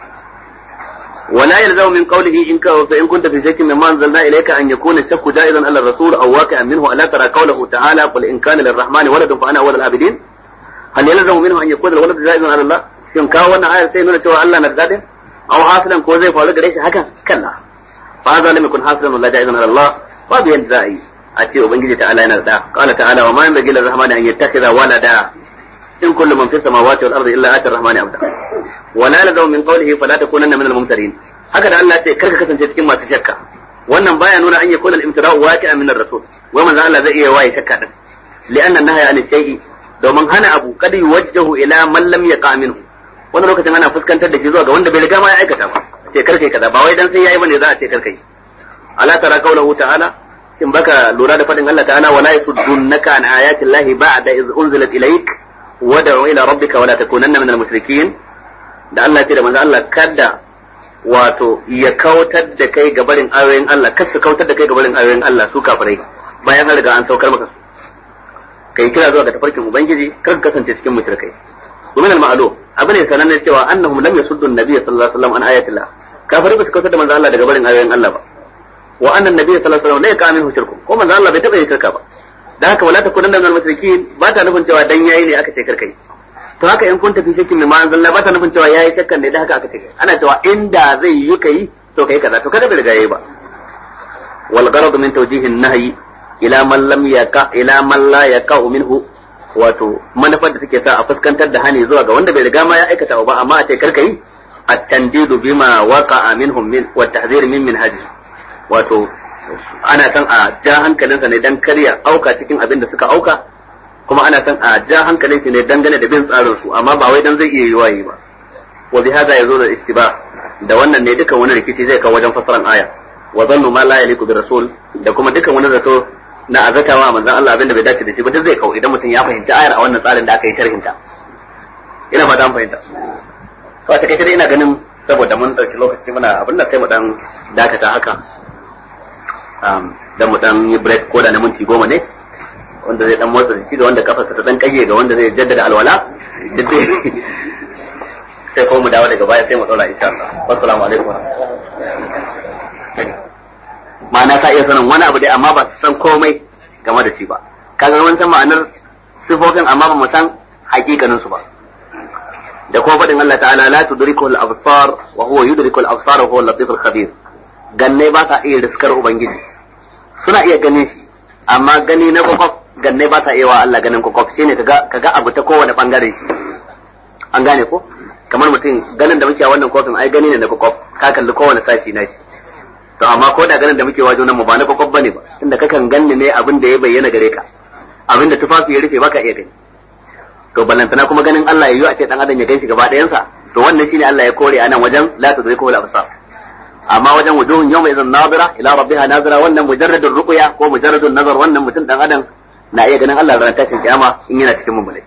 ولا يلزم من قوله إن فإن كنت في شك مما أنزلنا إليك أن يكون الشك جائزا على الرسول أو واقعا منه ألا ترى قوله تعالى قل إن كان للرحمن ولد فأنا أول العابدين هل يلزم منه أن يكون الولد جائزا على الله shin kawo wannan ayar sai nuna cewa Allah na da dadin aw hasilan ko zai faru gare shi haka kalla fa hadha lam yakun hasilan wala ja'izan ala Allah babu yadda za a yi a ce ubangiji ta'ala yana da qala ta'ala wa ma yanbaghi lirrahmani an yattakhidha walada in kullu man fis samawati wal ardi illa ati arrahmani abda wala ladaw min qawlihi fala takunanna min al-mumtarin haka da Allah ya ce karka kasance cikin masu shakka wannan baya nuna an yakuna al-imtira'u waqi'an min ar-rasul wai manzo Allah zai iya waye shakka din li'anna nahya an shay'i domin hana abu kad yuwajjahu ila man lam yaqa minhu wannan lokacin ana fuskantar da shi zuwa ga wanda bai riga ma ya aikata ba ce karkai kaza ba wai dan sai yayi bane za a ce karkai ala tara qawluhu ta'ala shin baka lura da fadin Allah ta'ala wala yasuddunaka an ayati llahi ba'da iz unzilat ilayk wad'u ila rabbika wala takunanna minal mushrikeen da Allah ya ce da manzo Allah kada wato ya kautar da kai ga barin ayoyin Allah kar su kautar da kai ga barin ayoyin Allah su kafirai bayan an riga an saukar maka su kai kira zuwa ga tafarkin ubangiji kar ka kasance cikin mushrikai ومن المعلوم abu ne sanannen cewa annahum lam yasuddu an-nabiy sallallahu alaihi wasallam an ayatillah kafirai ba su kautar da manzo Allah daga barin ayoyin Allah ba wa anna an-nabiy sallallahu alaihi wasallam la yaqamin shirku ko manzo Allah bai taba yin shirka ba dan haka wala takunanna minal mushrikin ba ta nufin cewa dan yayi ne aka ce karkai to haka in kun tafi shakkin mai manzon ba ta nufin cewa yayi shakkan ne da haka aka ce ana cewa inda zai yi kai to kai kaza to kada bai riga yayi ba wal gharad min tawjihin nahyi ila man lam yaqa ila man la yaqa minhu wato manufar da take sa a fuskantar da hani zuwa ga wanda bai riga ma ya aikata ba amma a ce karka yi at-tandidu bima waqa'a minhum min wa tahzir min minhaji wato ana san a ja hankalinsa ne dan karya auka cikin abin da suka auka kuma ana san a ja hankalin shi ne dangane da bin tsarin su amma ba wai dan zai iya yiwa yi ba wa bi hada yazo da istiba da wannan ne dukan wani rikici zai kawo wajen fasaran aya wa zannu ma la yaliku bi rasul da kuma dukan wani zato na azatawa manzon Allah abinda bai dace da shi ba duk zai kawo idan mutum ya fahimci ayar a wannan tsarin da aka yi sharhin ta ina fata an fahimta to a takaice dai ina ganin saboda mun dauki lokaci muna abin da sai mu dan dakata haka dan mu dan yi break ko da na minti goma ne wanda zai dan motsa jiki da wanda kafarsa ta dan kage ga wanda zai jaddada alwala duk dai sai ko mu dawo daga baya sai mu daura insha Allah wassalamu alaikum ma'ana ka iya sanin wani abu dai amma ba su san komai game da shi ba kaga mun san ma'anar sifofin amma ba mu san hakikanin su ba da kuma faɗin Allah ta'ala la tudriku al-absar wa huwa yudriku al-absar wa huwa al-latif al-khabir ganne ba sa iya riskar ubangiji suna iya ganin shi amma gani na kwakwaf ganne ba sa iya wa Allah ganin kwakwaf shine kaga kaga abu ta kowane bangaren shi an gane ko kamar mutum ganin da muke a wannan kofin ai gani ne na kwakwaf ka kalli kowane sashi na shi to amma ko da ganin da muke wajo nan mu ba na kwakwaf bane ba tunda kakan ganni ne abin da ya bayyana gare ka abin da tufafi ya rufe baka iya gani to ballantana kuma ganin Allah ya yi a ce dan adam ya ganshi gaba ɗayansa to wannan shine Allah ya kore anan wajen la tudriku al absar amma wajen wujuhun yawma idan nadira ila rabbiha nadira wannan mujarradun ruqya ko mujarradun nazar wannan mutum dan adam na iya ganin Allah ran tashin kiyama in yana cikin mummune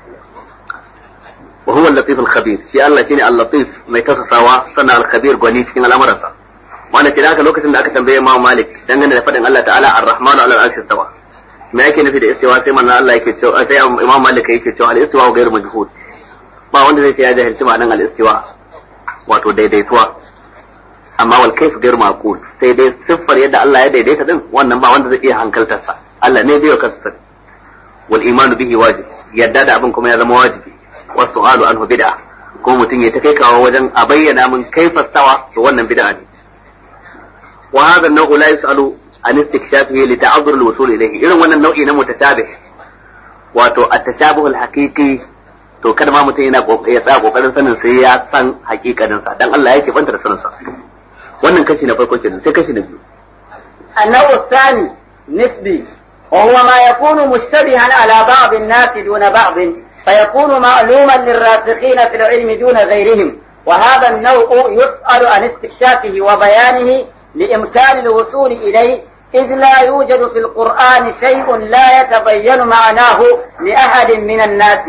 wa huwa al-latif al-khabir shi Allah shine al-latif mai tafasawa sana al-khabir gwani cikin al'amuransa wanda ke haka lokacin da aka tambaye Imam Malik dangane da fadin Allah ta'ala ar-rahman ala al-arshi istawa me yake nufi da istiwa sai manzon Allah yake cewa sai Imam Malik yake cewa al-istiwa ghayr majhud ba wanda zai ce ya jahilci ma'anan al-istiwa wato daidaituwa amma wal kayf ghayr maqul sai dai siffar yadda Allah ya daidaita din wannan ba wanda zai iya hankaltar sa Allah ne bai kansa wal imanu bihi wajib yadda da abin kuma ya zama wajibi wasu su'alu anhu bid'a ko mutum ya ta kai kawo wajen a bayyana min kaifa stawa to wannan bid'a ne wa hadha an-naw'u la yus'alu an istikshafihi li ta'azzur al-wusul ilayhi irin wannan nau'i na mutashabih wato at-tashabuh al-haqiqi to kada ma mutum yana ya tsaya kokarin sanin sai ya san hakikanin sa dan Allah yake banta da sanin sa wannan kashi na farko kenan sai kashi na biyu النوع الثاني نسبي وهو ما يكون مشتبها على بعض الناس دون بعض فيكون معلوما للراسخين في العلم دون غيرهم وهذا النوع يسأل عن استكشافه وبيانه لإمكان الوصول إليه إذ لا يوجد في القرآن شيء لا يتبين معناه لأحد من الناس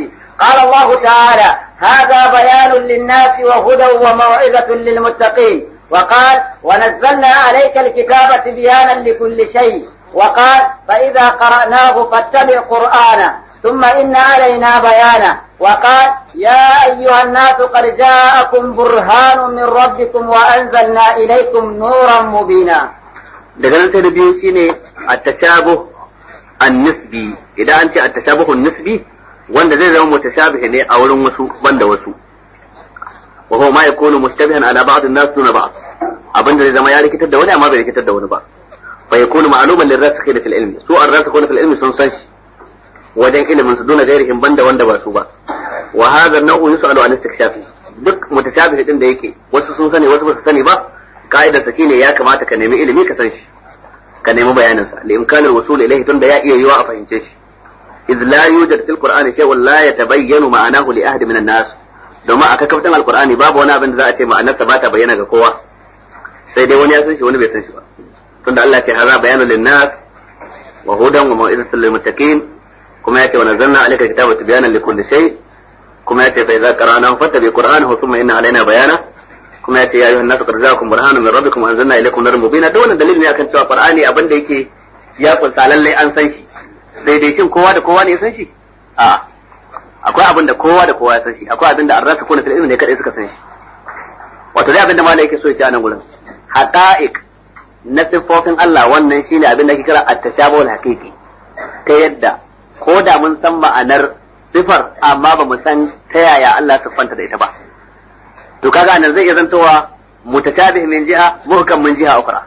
قال الله تعالى هذا بيان للناس وهدى وموعظة للمتقين وقال ونزلنا عليك الكتاب تبيانا لكل شيء وقال فإذا قرأناه فاتبع قرآنه ثم إن علينا بيانه وقال يا أيها الناس قد جاءكم برهان من ربكم وأنزلنا إليكم نورا مبينا daga nan sai da biyu shine at-tashabuh an-nisbi idan an ce at-tashabuh an-nisbi wanda zai zama mutashabih ne a wurin wasu banda wasu wa huwa ma yakunu mushtabihan ala ba'd an-nas duna ba'd abinda zai zama ya rikitar da wani amma bai rikitar da wani ba fa yakunu ma'luman lirrasikhina fil ilmi su ar-rasikhuna fil ilmi sun san shi wajen ilimin su duna gairihim banda wanda ba su ba wa hadha an-naw'u yus'alu an istikshafi duk mutashabih din da yake wasu sun sani wasu ba su sani ba ka'idarsa shine ya kamata ka nemi ilimi ka san shi ka nemi bayanin sa li imkanil wusul ilayhi tunda ya iya yiwa a fahimce shi إذ لا يوجد في القرآن شيء لا يتبين معناه لأحد من الناس domin a kakaftan alkur'ani babu wani abin da za a ce ma'anarsa ba ta bayyana ga kowa sai dai wani ya san shi wani bai san shi ba tunda Allah ce haza bayanun linnas wa hudan wa mau'izatul lil muttaqin kuma ya ce wa nazzalna alayka kitaba tibyanan likulli shay kuma ya ce fa idza qara'nahu fattabi qur'anahu thumma inna alaina bayana kuma ya ce ya ayyuhan nasu qad ja'akum burhanun min rabbikum wa anzalna ilaykum nuran mubina duk wannan dalili ne akan cewa qur'ani abin da yake ya kunsa lallai an san shi daidaicin kowa da kowa ne ya san shi a akwai abin da kowa da kowa ya san shi akwai abin da an rasa kuna fil ilmi ne kadai suka san shi wato dai abin da malai yake so ya ci a nan gurin haqa'iq na siffofin Allah wannan shine abin da ake kira at-tashabul haqiqi ta yadda ko da mun san ma'anar sifar amma ba mu san ta yaya Allah siffanta da ita ba to kaga nan zai iya zantowa mutashabih min jiha muhkam min jiha ukra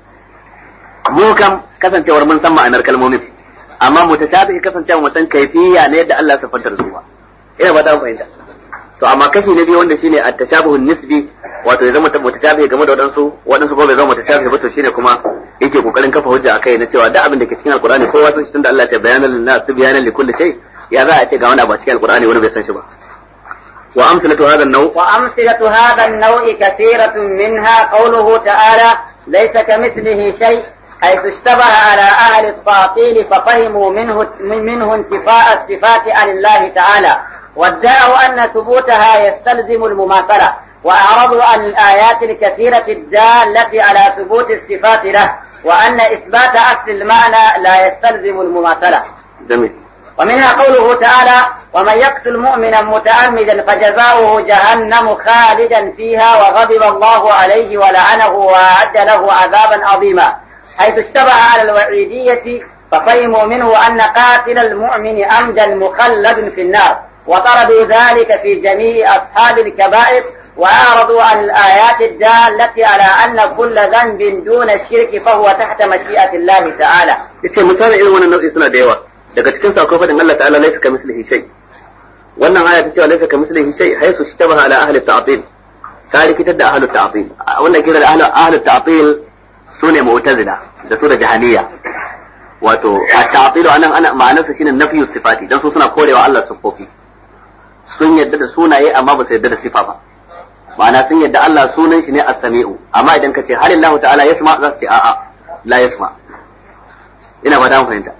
muhkam kasancewar mun san ma'anar kalmomin amma mutashabihi kasancewa mutan kaifiya ne yadda Allah ya siffanta da su ba ina ba ta fahimta to amma kashi na biyu wanda shine at-tashabuhun nisbi wato ya zama mutashabihi game da wadansu wadansu ko bai zama mutashabihi ba to shine kuma yake kokarin kafa hujja akai na cewa duk abin da ke cikin alqur'ani kowa san shi tunda Allah ya bayyana lin nas bayanan li kulli shay ya za a ce ga wani abu a cikin alqur'ani wani bai san shi ba wa amsalatu hadha an-naw وأمثلة هذا النوع كثيرة منها قوله تعالى ليس كمثله شيء حيث اشتبه على أهل التعطيل ففهموا منه منه انتفاء الصفات عن الله تعالى وادعوا أن ثبوتها يستلزم المماثلة وأعرضوا عن الآيات الكثيرة الدالة على ثبوت الصفات له وأن إثبات أصل المعنى لا يستلزم المماثلة جميل ومنها قوله تعالى ومن يقتل مؤمنا متعمدا فجزاؤه جهنم خالدا فيها وغضب الله عليه ولعنه وأعد له عذابا عظيما حيث اشتبه على الوعيدية ففهموا منه أن قاتل المؤمن عمدا مخلد في النار وطردوا ذلك في جميع أصحاب الكبائر وأعرضوا عن الآيات الدالة على أن كل ذنب دون الشرك فهو تحت مشيئة الله تعالى yace misalin irin wannan nau'i suna da yawa daga cikin sa akwai fadin Allah ta'ala laysa kamislihi shay wannan aya ta cewa laysa kamislihi shay haythu ishtabaha ala ahli ta'til ta rikitar da ahli ta'til wannan kira da ahli ahli ta'til sune mu'tazila da su da jahaniya wato at-ta'til anan ana ma'anarsa shine nafyu sifati dan su suna korewa Allah sifofi sun yadda da sunaye amma ba su yadda da sifa ba ma'ana sun yadda Allah sunan shi ne as-sami'u amma idan ka ce halillahu ta'ala yasma za su ce a'a la yasma ina ba ta fahimta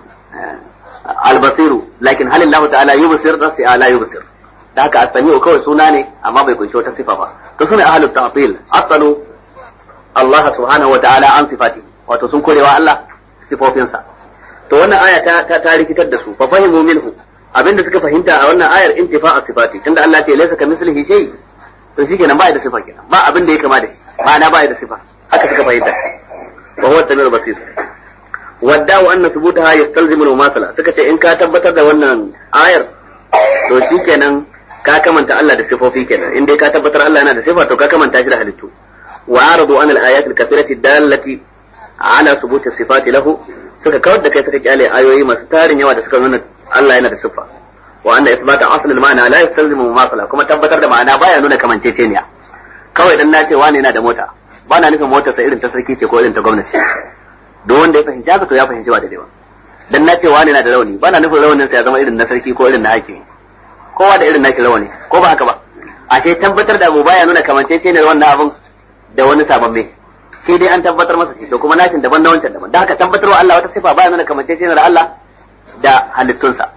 al-basiru lakin halillahu ta'ala yubsir za su ce a'a la yubsir da haka as-sami'u kawai suna ne amma bai kunshi wata sifa ba to sune ahlut ta'til asalu Allah subhanahu wa ta'ala an sifati wato sun korewa Allah sifofinsa to wannan aya ta ta, ta rikitar da su fa fahimu minhu abinda suka fahimta a wannan ayar intifa'a sifati tunda Allah ya ce laysa kamithlihi shay to shikenan ba ya da sifa kenan ba abin da ya kama da shi ma'ana ba ya da sifa haka suka fahimta wa huwa samiul basir wadda'u anna thubutaha yastalzimu al-mumathala suka ce in ka tabbatar da wannan ayar to shikenan ka kamanta Allah da sifofi kenan in dai ka tabbatar Allah yana da sifa to ka kamanta shi da halittu wa aradu an al-ayat al-kathirati dallati ala thubuti sifati lahu suka kawar da kai suka kyale ayoyi masu tarin yawa da suka nuna Allah yana da sifa wa anna ithbata asl al-ma'na la yastalzimu mumathala kuma tabbatar da ma'ana baya nuna kamanceceniya kawai dan na ce wani yana da mota ba na nufin motarsa irin ta sarki ce ko irin ta gwamnati duk wanda ya fahimci haka to ya fahimci ba daidai ba dan na ce wani yana da rauni ba na nufin raunin sa ya zama irin na sarki ko irin na hakimi kowa da irin nashi rauni ko ba haka ba a ce tabbatar da abu baya nuna kamanceceniyar wannan abun da wani sababbe sai dai an tabbatar masa shi to kuma nashin daban na wancan daban da haka tabbatar wa Allah wata sifa baya nuna kamanceceniyar Allah da halittunsa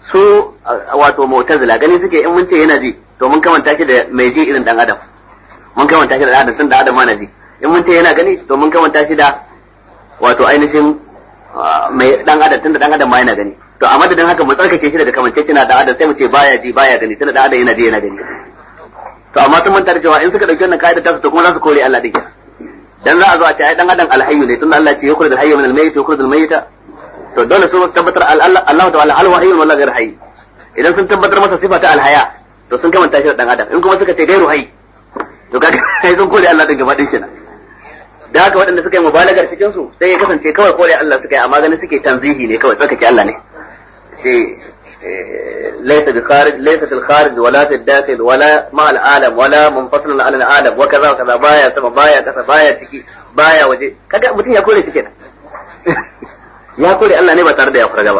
su wato mu'tazila gani suke in mun ce yana ji to mun kamanta shi da mai ji irin dan adam mun kamanta shi da dan adam tun da adam ma na ji in mun ce yana gani to mun kamanta shi da wato ainihin mai dan adam tun da dan adam ma yana gani to a madadin haka mu tsarkake shi daga kamancecina da adam sai mu ce baya ji baya gani tun da dan adam yana ji yana gani to amma sun manta da cewa in suka dauki wannan kaida ta su to kuma za su kore Allah din dan za a zo a ce ai dan adam alhayyu ne tunda Allah ya ce yukhrij alhayya min almayyit yukhrij almayyita to dole su tabbatar Allah ta'ala hal wa hayyun wala ghayr hayy idan sun tabbatar masa sifa ta alhaya to sun kamanta shi da dan adam in kuma suka ce gairu hayy to kaga sai sun kore Allah din gaba din kenan da haka waɗanda suka yi mubalagar cikin su sai ya kasance kawai kore Allah suka yi amma ganin suke tanzihi ne kawai tsarkake Allah ne sai ليس بخارج ليس في الخارج ولا في الداخل ولا مع العالم ولا منفصل عن العالم وكذا وكذا بايا سما بايا كذا بايا ciki baya waje kaga mutum ya kore shi kenan ya kore Allah ne ba tare da ya furga ba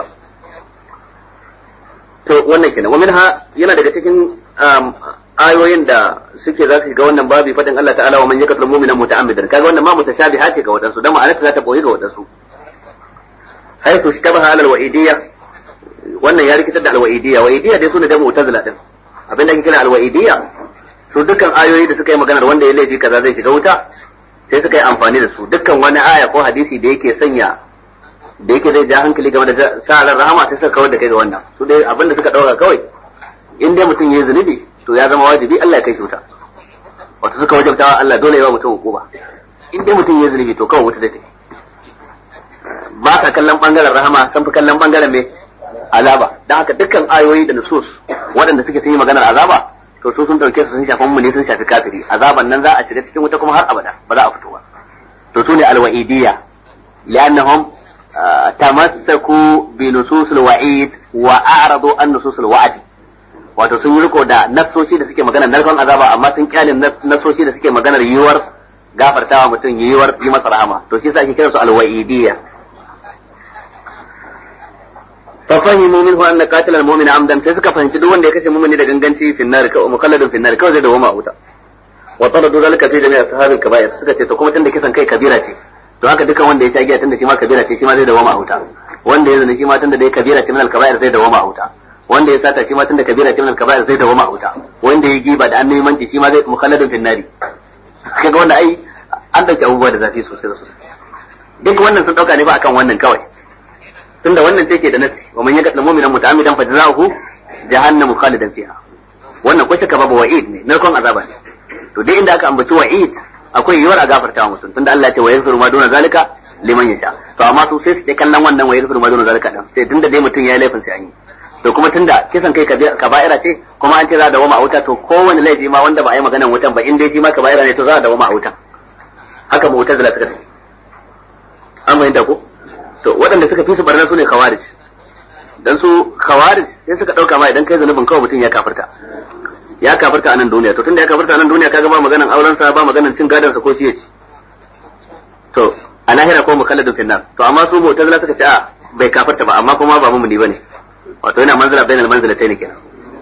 to wannan kenan wa minha yana daga cikin ayoyin da suke za su ga wannan babi fadin Allah ta'ala wa man yaqtul mu'mina muta'ammidan kaga wannan ma mutashabiha ce ga wadansu dan ma'anarta za ta boye ga wadansu haythu ishtabaha ala al-wa'idiyya wannan ya rikitar da alwa'idiyya wa'idiyya dai sune da mu'tazila din abinda ake kira alwa'idiyya su dukkan ayoyi da suka yi maganar wanda ya laifi kaza zai shiga wuta sai suka yi amfani da su dukkan wani aya ko hadisi da yake sanya da yake zai ja hankali game da sa'alar rahama sai suka kawar da kai ga wannan su dai abinda suka dauka kawai in dai mutum ya yi zunubi to ya zama wajibi Allah ya kai shi wuta wato suka wajabtawa Allah dole ya wa mutum hukuma in dai mutum ya yi zunubi to kawai wuta zai tafi ba ka kallon bangaren rahama san fi kallon bangaren mai azaba dan haka dukkan ayoyi da nusus waɗanda suke sun yi maganar azaba to su sun dauke su sun shafi mu ne sun shafi kafiri azaban nan za a shiga cikin wuta kuma har abada ba za a fito ba to su ne alwa'idiyya li'annahum tamassaku bi nusus alwa'id wa a'radu an nusus alwa'd wato sun yi riko da nassoshi da suke maganar narkon azaba amma sun kyale nassoshi da suke maganar yiwuwar gafartawa mutum yiwuwar yi masa rahama to shi yasa ake kiransu alwa'idiyya ففهموا منه ان قاتل المؤمن عمدا sai suka fahimci duk wanda ya kashe mu'mini da ganganci fi nar ka mukalladun fi nar kawai zai dawo ma wuta wa taradu zalika fi jami'i ashabil kaba'ir suka ce to kuma tunda kisan kai kabira ce to haka dukan wanda ya sha giya tunda shi ma kabira ce shi ma zai dawo ma wuta wanda ya zina shi ma tunda dai kabira ce min al kaba'ir zai dawo ma wuta wanda ya sata shi ma tunda kabira ce min al kaba'ir zai dawo ma wuta wanda ya giba da annabimanci shi ma zai mukalladun fi nari kaga wanda ai an dauki abubuwa da zafi sosai da sosai duk wannan sun dauka ne ba akan wannan kawai tunda wannan take da nasi wa man yaqtul mu'mina muta'ammidan fa jazaohu jahannamu khalidan fiha wannan ko shaka babu wa'id ne narkon azaba ne to dai inda aka ambaci wa'id akwai yiwuwar a gafarta wa mutum tunda Allah ya ce wa yaghfiru ma duna zalika liman yasha to amma su sai su dai kallon wannan wa yaghfiru ma duna zalika din sai tunda dai mutum ya yi laifin sai an yi to kuma tunda kisan kai kaba'ira ce kuma an ce za a dawo ma wuta to kowane laifi ma wanda ba a yi maganan wutan ba in dai shi ma kaba'ira ne to za a dawo ma wutan haka mu wutar da suka tafi an fahimta ko to waɗanda suka fi su barna su ne khawarij dan su khawarij sai suka ɗauka ma idan kai zanubin kawai mutum ya kafirta ya kafirta a nan duniya to tunda ya kafirta a nan duniya kaga ba maganan auren sa ba maganan cin gadon sa ko shi yaci to a lahira ko mukalladun finnar to amma su mu'tazila suka ce a bai kafirta ba amma kuma ba mumuni bane wato yana manzila bainal manzilatayn kenan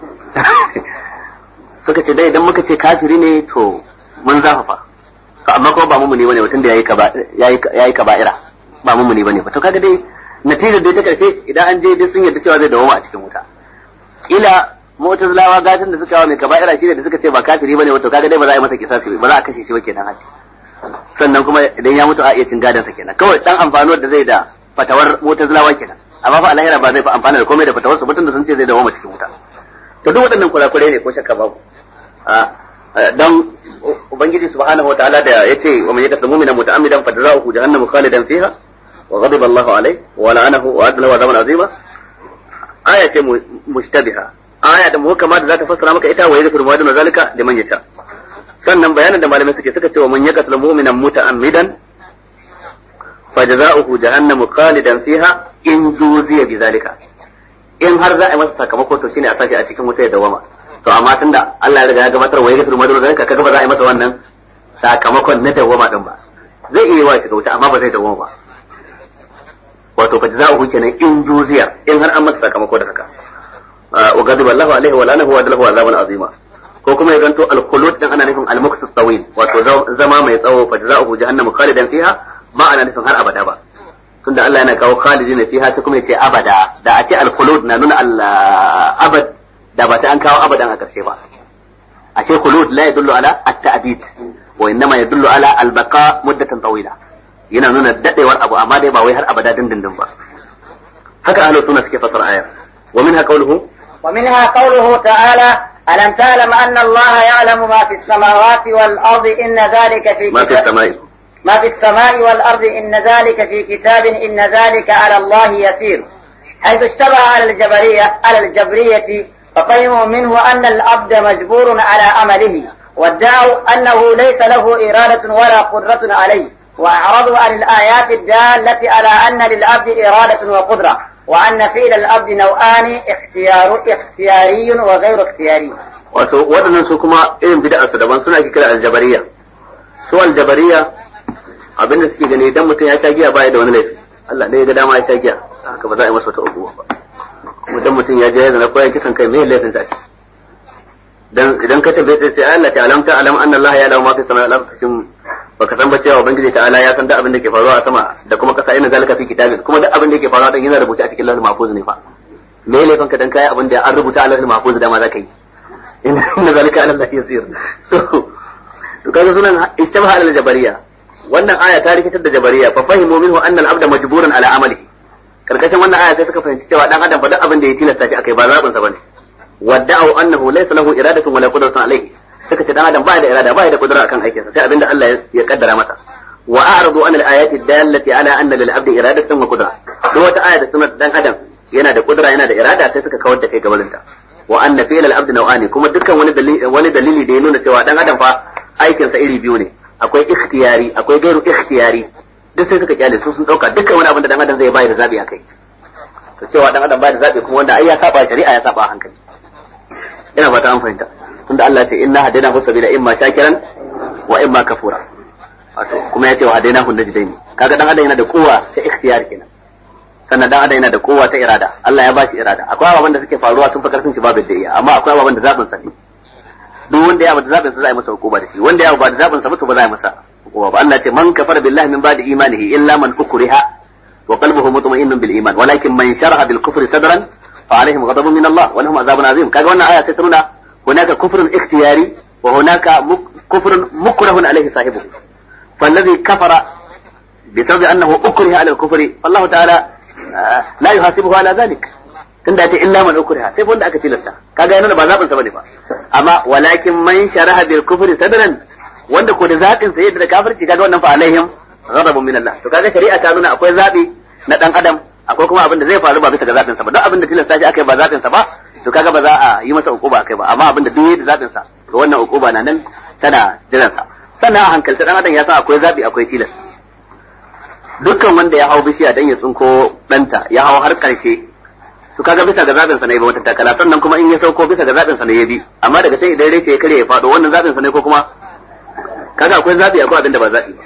suka ce dai idan muka ce kafiri ne to mun zafafa to amma kuma ba mumuni bane mutum da yayi kaba yayi yayi kaba'ira ba mumuni bane ba to kaga dai natijar dai ta karshe idan an je dai sun yarda cewa zai dawo a cikin wuta kila mu'tazilawa gatan da suka wa mai kaba'ira shine da suka ce ba kafiri bane wato kaga dai ba za a yi masa kisasi ba za a kashe shi ba kenan haji sannan kuma idan ya mutu a iya cin gadansa kenan kawai dan amfanuwar da zai da fatawar mu'tazilawa kenan amma fa alahira ba zai fa amfana da komai da fatawar su mutum da sun ce zai dawo cikin wuta to duk waɗannan kurakurai ne ko shakka babu dan ubangiji subhanahu wa ta'ala da yace wa man yaqtul mu'mina muta'ammidan fa jazaohu jahannamu khalidan fiha wa ghadiba Allahu alayhi wa la'anahu wa adla wa zaman azima aya ce mushtabiha aya da muhkama da zata fassara maka ita wa yadhkuru ma duna zalika liman yasha sannan bayanan da malamai suke suka ce wa man yaqtul mu'mina muta'ammidan fa jazaohu jahannamu khalidan fiha in zuziya bi zalika in har za a yi masa sakamako to shine a sashi a cikin wuta ya dawama to amma tunda Allah ya riga ya gabatar wa yadhkuru ma duna zalika kaga ba za a yi masa wannan sakamakon na dawama din ba zai iya wa shiga wuta amma ba zai dawama ba wato fa jazaohu kenan in juziya in har an masa sakamako da haka wa ghadiba Allahu alaihi wa lanahu wa adalahu azaban azima ko kuma ya zanto al-khulud din ana nufin al-muqtas tawil wato zama mai tsawo fa jazaohu jahannamu khalidan fiha ba ana nufin har abada ba tunda Allah yana kawo khalidin fiha sai kuma yace abada da a ce al-khulud na nuna al-abad da ba ta an kawo abadan a karshe ba a ce khulud la yadullu ala at-ta'bid wa innama yadullu ala al-baqa muddatan tawila yana nuna dadewar abu amma dai ba wai har abada dindindin ba haka ahlus sunna suke fasara ayar wa minha qawluhu ومنها قوله تعالى ألم تعلم أن الله يعلم ما في السماوات والأرض إن ذلك في ما في السماء ما في السماء والأرض إن ذلك في كتاب إن ذلك على الله يسير حيث اشتبه على الجبرية على الجبرية ففهموا منه أن العبد مجبور على عمله وادعوا أنه ليس له إرادة ولا قدرة عليه وأعرضوا عن الآيات الدالة على أن للعبد إرادة وقدرة وأن فعل العبد نوعان اختيار اختياري وغير اختياري wato waɗannan su kuma irin bid'a su daban suna kira aljabariya su aljabariya abinda suke gani idan mutum ya sha giya baya da wani laifi Allah ne ya ga dama ya sha giya haka ba za a yi masa wata uguwa ba kuma dan mutum ya je ya zana koyan kisan kai me laifin sa shi dan idan ka tambaye sai sai Allah ta alamta alam anna Allah ya lawa ma fi samai wal ardi shin baka san ba cewa ubangiji ta'ala ya san duk abin da ke faruwa a sama da kuma kasa ina zalika fi kitabin kuma duk abin da ke faruwa dan yana rubuta a cikin lauhul mahfuz ne fa me laifin ka dan kai abin da an rubuta a lauhul mahfuz da ma zaka yi inna zalika ala Allah yasir so to kaga sunan istabaha al jabariya wannan aya ta rikitar da jabariya fa fahimu minhu anna al abda majburun ala amalihi karkashin wannan aya sai suka fahimci cewa dan adam fa duk abin da ya tilasta shi akai ba zabin sa bane wadda'u annahu laysa lahu iradatun wala qudratun alayhi suka ce dan adam ba da irada ba da kudura akan aikinsa sai abinda Allah ya kaddara masa wa a'radu an al-ayati dallati ala anna lil abdi iradatan wa qudra duk wata aya da sunan dan adam yana da kudura yana da irada sai suka kawar da kai gabanin ta wa anna fi'l al-abdi naw'ani kuma dukkan wani dalili wani dalili da ya nuna cewa dan adam fa aikinsa iri biyu ne akwai ikhtiyari akwai gairu ikhtiyari duk sai suka kyale su sun dauka dukkan wani abin da dan adam zai bayar da zabi akai to cewa dan adam bayar da zabi kuma wanda ai ya saba shari'a ya saba hankali ina fata an fahimta tunda Allah ce inna hadaina hu sabila imma shakiran wa imma kafura wato kuma yace wa hadaina hu najdaini kaga dan adam yana da kowa ta ikhtiyar kenan sannan dan adam yana da kowa ta irada Allah ya ba shi irada akwai ababen da suke faruwa sun fi karfin shi babu da iya amma akwai ababen da zabin sa ne duk wanda ya bada zabin sa za a yi masa hukuma da shi wanda ya ba da zabin sa ba to ba za a yi masa hukuma ba Allah ce man kafara billahi min ba'di imanihi illa man ukriha wa qalbuhu mutma'innun bil iman walakin man sharaha bil kufri sadran fa alaihim ghadabun min Allah wa lahum azabun azim kaga wannan aya sai ta nuna هناك كفر اختياري وهناك كفر مكره عليه صاحبه فالذي كفر بسبب انه اكره على الكفر فالله تعالى لا يحاسبه على ذلك tunda ta illa man ukriha sai wanda aka tilasta kaga yana ba zabin sa bane ba amma walakin man sharaha bil kufri sadran wanda ko da zabin sa yadda da kafirci kaga wannan fa alaihim ghadabun min Allah to kaga shari'a ta nuna akwai zabi na dan adam akwai kuma abin da zai faru ba bisa ga zabin sa ba duk abin da tilasta shi akai ba zabin sa ba to kaga ba za a yi masa ukuba kai ba amma abinda duk da zabin sa to wannan ukuba na nan tana jiran sa sannan a hankalta dan adam ya san akwai zabi akwai tilas dukkan wanda ya hau bishiya dan ya tsinko danta ya hau har karshe to kaga bisa ga zabin sa ne ba wata takala sannan kuma in ya sauko bisa ga zabin sa ne ya bi amma daga sai idan rece ya kare ya fado wannan zabin sa ne ko kuma kaga akwai zabi akwai abinda ba zabi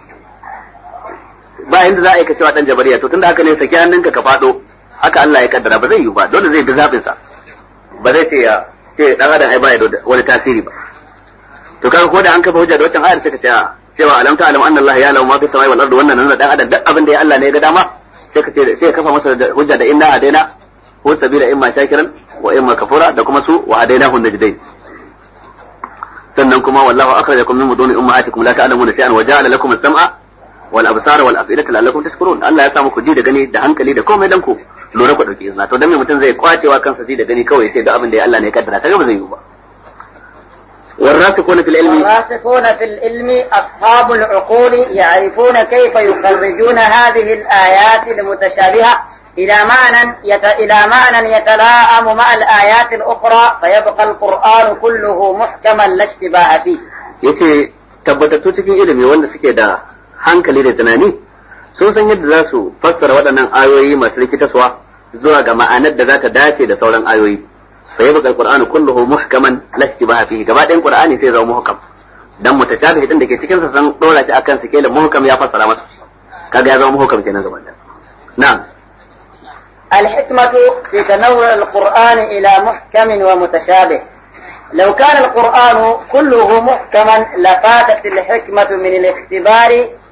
ba inda za a yi ka cewa dan jabariya to tunda haka ne saki hannunka ka fado haka Allah ya kaddara ba zai yi ba dole zai bi zabin sa ba zai ce ya ce dan adam ai baya da wani tasiri ba to kaga ko da an kafa hujja da wancan ayar sai ka ce cewa alam ta alam anna Allah ya lahu ma fi samai wal ardi wannan nan dan adam duk abin da ya Allah ne ya ga dama sai ka ce sai ka kafa masa hujja da inna hadaina hu sabila imma shakiran wa imma kafura da kuma su wa hadainahu najdain sannan kuma wallahu akhrajakum min buduni ummahatikum la ta'lamuna shay'an wa ja'ala lakum as-sam'a wal absara wal af'idata la'allakum tashkurun Allah ya sa muku ji da gani da hankali da komai dan ku lura ku dauki izina to dan me mutum zai kwacewa kansa ji da gani kawai ya ce da abin da ya Allah ne ya kaddara kaga ba zai yi ba والراسخون في العلم الراسخون في العلم أصحاب العقول يعرفون كيف يخرجون هذه الآيات المتشابهة إلى معنى يت... إلى معنى يتلاءم مع الآيات الأخرى فيبقى القرآن كله محكما لا اشتباه فيه. yace tabbatattu cikin ilimi wanda suke da hankali da tunani sun san yadda za su fassara waɗannan ayoyi masu rikitaswa zuwa ga ma'anar da za ta dace da sauran ayoyi fa yabqa alqur'anu kulluhu muhkaman la ishtibaha fihi gaba ɗayan qur'ani sai zama muhkam dan mutashabih din da ke cikin sa san dora shi akan sikelin muhkam ya fassara masa kaga ya zama muhkam kenan gaba ɗaya na'am الحكمة في تنوع القرآن إلى محكم ومتشابه لو كان القرآن كله محكما لفاتت الحكمة من الاختبار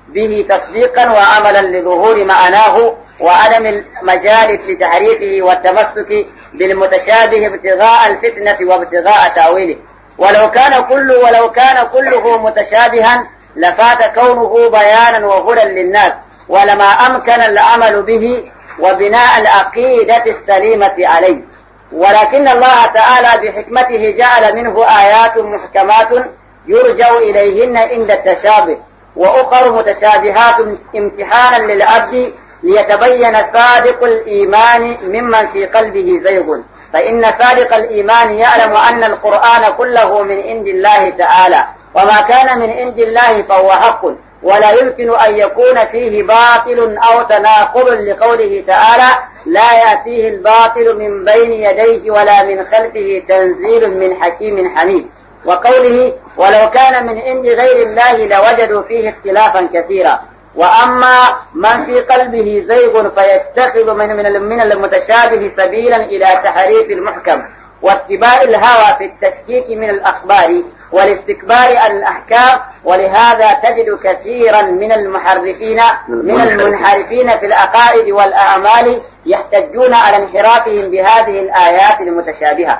به تصديقا وعملا لظهور معناه وعدم المجال لتحريفه والتمسك بالمتشابه ابتغاء الفتنة وابتغاء تأويله ولو كان كل ولو كان كله متشابها لفات كونه بيانا وهدى للناس ولما أمكن العمل به وبناء العقيدة السليمة عليه ولكن الله تعالى بحكمته جعل منه آيات محكمات يرجع إليهن عند التشابه وأخر متشابهات امتحانا للعبد ليتبين صادق الإيمان ممن في قلبه زيغ فإن صادق الإيمان يعلم أن القرآن كله من عند الله تعالى وما كان من عند الله فهو حق ولا يمكن أن يكون فيه باطل أو تناقض لقوله تعالى لا يأتيه الباطل من بين يديه ولا من خلفه تنزيل من حكيم حميد وقوله ولو كان من عند غير الله لوجدوا فيه اختلافا كثيرا وأما من في قلبه زيغ فيتخذ من من من المتشابه سبيلا إلى تحريف المحكم واتباع الهوى في التشكيك من الأخبار والاستكبار عن الأحكام ولهذا تجد كثيرا من المحرفين من المنحرفين في العقائد والأعمال يحتجون على انحرافهم بهذه الآيات المتشابهة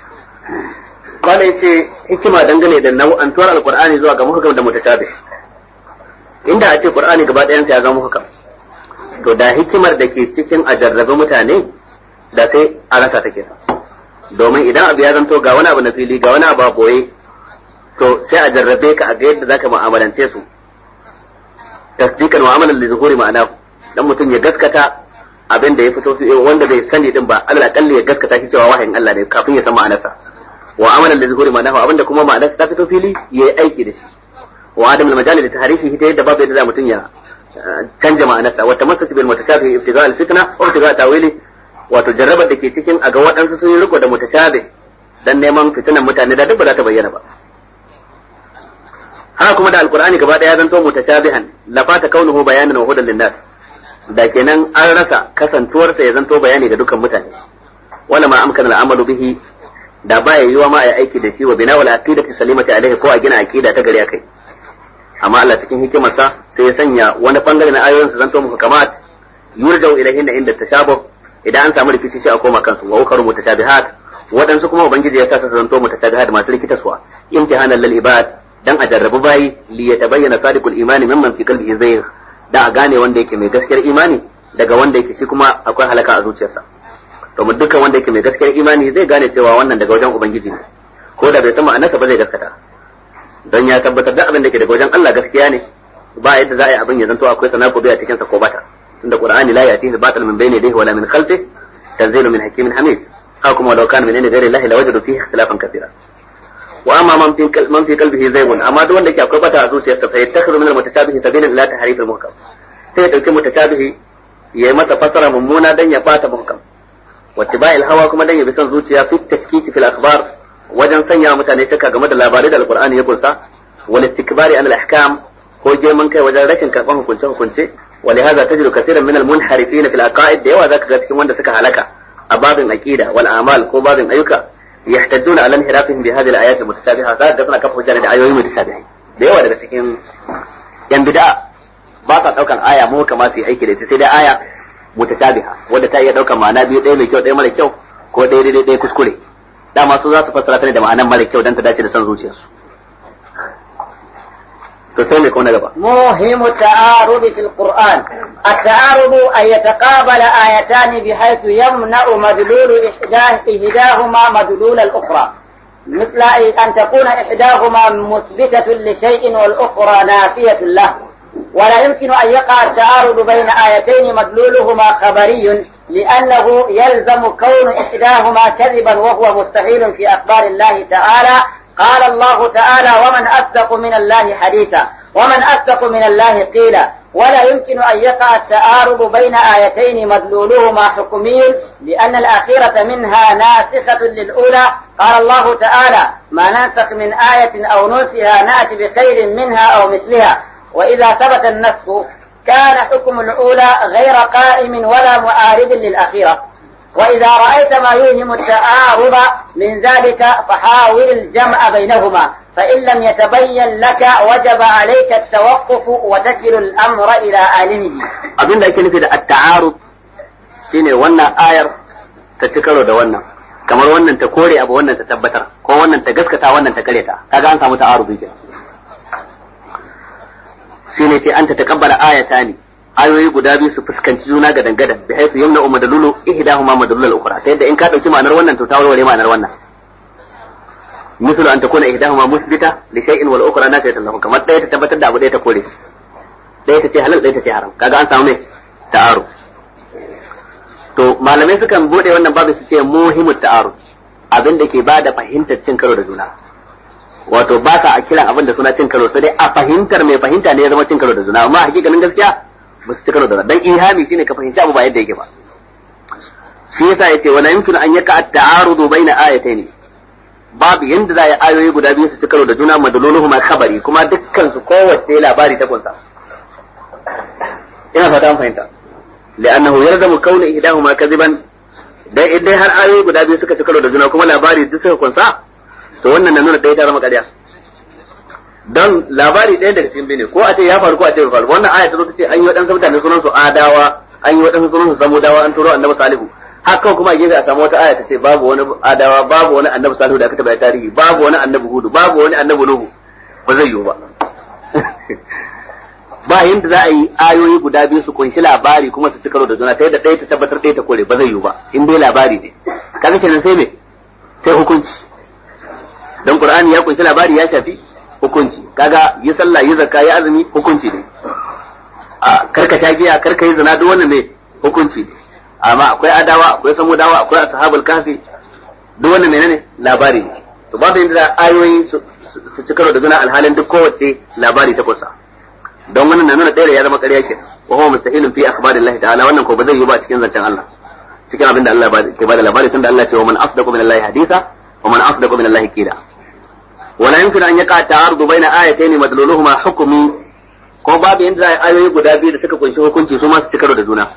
Bala yace hikima dangane da nau'antuwar Alƙur'ani zuwa ga muhkam da mutashabih. Inda a ce Qur'ani gaba ɗayansa ya zama muhkam. To da hikimar da ke cikin a jarrabe mutane da sai a rasa take. Domin idan abu ya zanto ga wani abu na fili ga wani abu a boye to sai a jarrabe ka a ga yadda zaka mu'amalance su. Tasdiqan mu'amalan li zuhuri ma'ana dan mutum ya gaskata abin da ya fito wanda bai sani din ba Allah kalli ya gaskata shi cewa wahayin Allah ne kafin ya san ma'anarsa. wa amalan da zuhuri ma'anahu abinda kuma ma'anarsa ta fito fili ya yi aiki da shi wa adam al majali da tahrifi ta yadda babu yadda za mutum ya canja ma'anarsa wa tamassuki bil mutashabih ibtiga al fitna wa ibtiga tawili wato jarrabar da ke cikin a ga waɗansu sun yi riko da mutashabih dan neman fitinan mutane da duk ba za ta bayyana ba haka kuma da alqur'ani gaba daya zanto mutashabihan la fata kaunuhu bayanan wa hudan linnas da kenan an rasa kasantuwarsa ya zanto bayani ga dukkan mutane wala ma amkana al'amalu bihi da baya yiwa ma ai aiki da shi wa bina wala aqidati salimati alaihi ko a gina aqida ta gari akai amma Allah cikin hikimarsa sai ya sanya wani bangare na ayoyin su zanto muku kamat yurjau ilaihin da inda tashabuh idan an samu rikici sai a koma kansu wa ukaru mutashabihat waɗansu kuma ubangiji ya sa su zanto mutashabihat masu rikitaswa imtihanan lil ibad dan a jarrabu bayi li yatabayyana sadiqul imani mimman fi qalbihi zayg da a gane wanda yake mai gaskiyar imani daga wanda yake shi kuma akwai halaka a zuciyarsa domin dukkan wanda yake mai gaskiyar imani zai gane cewa wannan daga wajen ubangiji ne ko da bai san ma'anarsa ba zai gaskata don ya tabbatar da abin da ke daga wajen Allah gaskiya ne ba yadda za a yi abin ya zanto akwai sanaku a cikin sa ko bata tunda qur'ani la yatihi batal min bayni yadayhi wala min khalfihi tanzilu min hakimin hamid haka kuma law kana min inda ghairi Allah lawajadu fihi ikhtilafan kathira wa amma man fi man fi qalbihi zaygun amma duk wanda ke akwai bata a zuciyarsa fa yattakhidhu min al-mutashabihi sabilan ila tahrif al-muhkam sai ya dauki mutashabihi ya yi masa fasara mummuna dan ya bata muhkam واتباع الهوى kuma dan ya bi son zuciya fi tashkiki fil akhbar wajen sanya mutane shakka game da labarai da alqur'ani ya kunsa wal istikbari an al ahkam ko girman kai wajen rashin karban hukunce hukunce ولهذا تجد كثيرا من المنحرفين في العقائد da yawa zaka ga cikin wanda suka halaka a babin aqida wal a'mal ko babin ayyuka يحتجون على انحرافهم بهذه الايات المتشابهه ذات da suna kafa hujja da ayoyi mutashabihai da yawa daga cikin yan bid'a ba sa daukan aya mu kamar su yi aiki da ita sai dai aya mutashabiha wadda ta iya daukar ma'ana biyu ɗaya mai kyau ɗaya mara kyau ko ɗaya daidai ɗaya kuskure dama su za su fassara ta ne da ma'anan mara kyau don ta dace da son zuciyarsu to sai mai na gaba موهم التعارض في القرآن التعارض أن يتقابل آيتان بحيث يمنع مدلول إحداه إحداهما مدلول الأخرى مثل أن تكون إحداهما مثبتة لشيء والأخرى نافية له ولا يمكن أن يقع التعارض بين آيتين مدلولهما خبري لأنه يلزم كون إحداهما كذبا وهو مستحيل في أخبار الله تعالى قال الله تعالى ومن أصدق من الله حديثا ومن أصدق من الله قيلا ولا يمكن أن يقع التعارض بين آيتين مدلولهما حكمي لأن الأخيرة منها ناسخة للأولى قال الله تعالى ما ننسخ من آية أو ننسها نأتي بخير منها أو مثلها وإذا ثبت النسخ كان حكم الأولى غير قائم ولا معارض للأخيرة وإذا رأيت ما يوهم التآرض من ذلك فحاول الجمع بينهما فإن لم يتبين لك وجب عليك التوقف وتكل الأمر إلى عالمه abin da ake nufi da at-ta'arud shine wannan ayar ta ci karo da wannan kamar wannan ta kore abu wannan ta tabbatar ko wannan ta gaskata wannan ta kareta kaga an samu ta'arudi kenan shine sai an ta taqabbala ayatani ayoyi guda biyu su fuskanci juna ga dangadan bi haifu yamna umma dalulu ihdahuma madalul al-ukhra ta yadda in ka dauki ma'anar wannan to ta warware ma'anar wannan مثل أن تكون إحداهما مثبتة لشيء والأخرى نافية له كما ɗaya ta tabbatar da abu ɗaya ta kore ɗaya ta ce halal ɗaya ta ce haram kaga an samu ne ta'aru to malamai sukan bude wannan babu su ce muhimmin ta'aru abin da ke ba da fahimtar cin karo da juna wato ba sa a kiran abin da suna cin karo sai dai a fahimtar mai fahimta ne ya zama cin karo da juna amma hakikanin gaskiya ba su ci karo da juna dan ihami shine ka fahimci abu ba yadda yake ba shi yasa yace wala yumkinu an yaka at-ta'arudu baina ayatayn babu yanda za a yi ayoyi guda biyu su ci karo da juna madaloluhuma khabari kuma dukkan su kowace labari ta kunsa ina fata an fahimta li'annahu yalzamu kauna ihdahuma kadiban dai idan har ayoyi guda biyu suka ci karo da juna kuma labari duk suka kunsa to wannan na nuna ɗaya ta zama ƙarya don labari ɗaya daga cikin bene ko a ce ya faru ko a ce bai faru wannan aya ta zo ta ce an yi waɗansu mutane sunan su adawa an yi waɗansu sunan su samudawa an turo annabi salihu haka kuma a gefe a samu wata aya ta ce babu wani adawa babu wani annabi salihu da aka tabbata tarihi babu wani annabi hudu babu wani annabi nuhu ba zai yiwu ba ba yanda za a yi ayoyi guda biyu su kunshi labari kuma su ci karo da juna ta yadda ɗaya ta tabbatar ɗaya ta kore ba zai yiwu ba in dai labari ne kaga kenan sai me sai hukunci dan qur'ani ya kunshi labari ya shafi hukunci kaga yi sallah yi zakka yi azumi hukunci ne a karka ta giya karka yi zina duk wannan ne hukunci ne amma akwai adawa akwai samudawa akwai ashabul kafi duk wannan menene labari ne to babu yanda za ayoyi su ci karo da juna alhalin duk kowace labari ta kusa don wannan na nuna ɗaya ya zama ƙarya ke wa huwa mustahilun fi akhbarillahi ta'ala wannan ko ba zai yi ba cikin zancen Allah cikin abin da Allah ke bada labari tunda Allah ce wa man asdaqu min Allah haditha wa man asdaqu min Allah qila wala yumkinu an yaqa ta'arudu baina ayatayn madluluhuma hukmi ko babu yanda za ayoyi guda biyu da suka kunshi hukunci su ma su cikaro da juna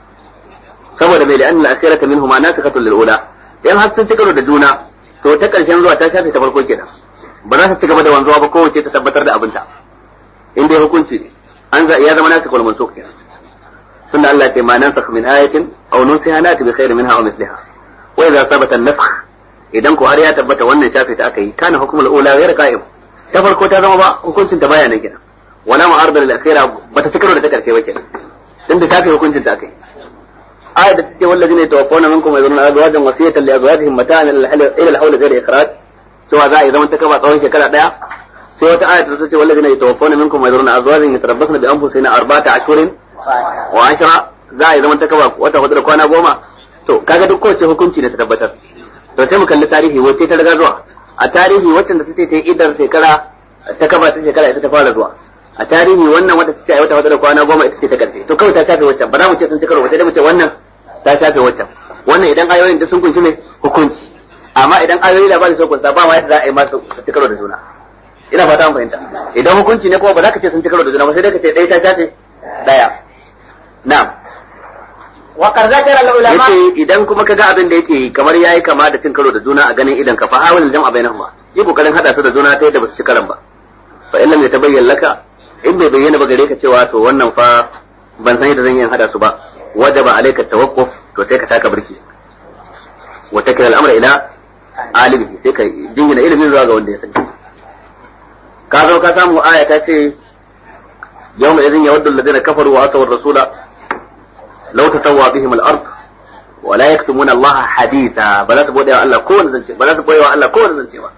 saboda mai la'anna al-akhirata minhuma nasikhatun lil ula in har sun cikaro da juna to ta karshen zuwa ta shafe ta farko kenan ba za su ci gaba da wanzuwa ba kowace ta tabbatar da abinta in dai hukunci ne an za ya zama nasu kal mansukh kenan tunda Allah ce ma nansakh min ayatin aw nunsiha nati bi khairin minha aw misliha wa idza thabata an-nasakh idan ko har ya tabbata wannan shafe ta aka yi kana hukmul ula ghayr qa'im ta farko ta zama ba hukuncin ta baya nan kenan wala ma'arda lil akhira bata ci karo da ta karshe ba kenan tunda shafe hukuncin ta aka yi ayat da take wallazina yatawaffawna minkum wa yadhuruna azwajan wasiyatan li azwajihim mata'an ila al-hawl ghayr ikhraj cewa za a yi zaman ta kaba tsawon shekara daya sai wata ayat ta ce wallazina yatawaffawna minkum wa yadhuruna azwajan yatarabbasna bi anfusihim arba'ata ashhurin wa ashra za a yi zaman ta kaba wata hudu da kwana goma to kaga duk kowace hukunci ne ta tabbatar to sai mu kalli tarihi wacce ta riga zuwa a tarihi wacce da tace ta yi idar shekara ta kaba ta shekara ita ta fara zuwa a tarihi wannan wata tace ai wata hudu da kwana goma ita ce ta karshe to kawai ta shafe waccan ba za mu ce sun ci karo ba sai dai mu ce wannan ta shafe waccan wannan idan ayoyin da sun kunshi ne hukunci amma idan ayoyi labari sun kunsa ba ma yadda za a yi masu ci karo da juna ina fata mun fahimta idan hukunci ne kuma ba za ka ce sun ci karo da juna ba sai dai ka ce ɗaya ta shafe ɗaya na'am وقد ذكر العلماء yace idan kuma ka ga abin da yake kamar yayi kama da cin karo da juna a ganin idan ka fa hawal jam'a bainahuma yi kokarin hada su da juna ta yadda ba su ci karan ba fa in lam yatabayyan laka in bai bayyana ba gare ka cewa to wannan fa ban san yadda zan yi hada su ba wajaba alayka tawaqquf to sai ka taka birki wa takil al-amra ila alimi sai ka jingina ilimin zuwa ga wanda ya sani ka zo ka samu aya ta ce yawma idhin yawaddu alladhina kafaru wa asaw ar-rasula law tasawwa bihim al-ard wa la yaktumuna Allah haditha ba za su bude wa Allah kowanne zance ba za su boye wa Allah kowanne zance ba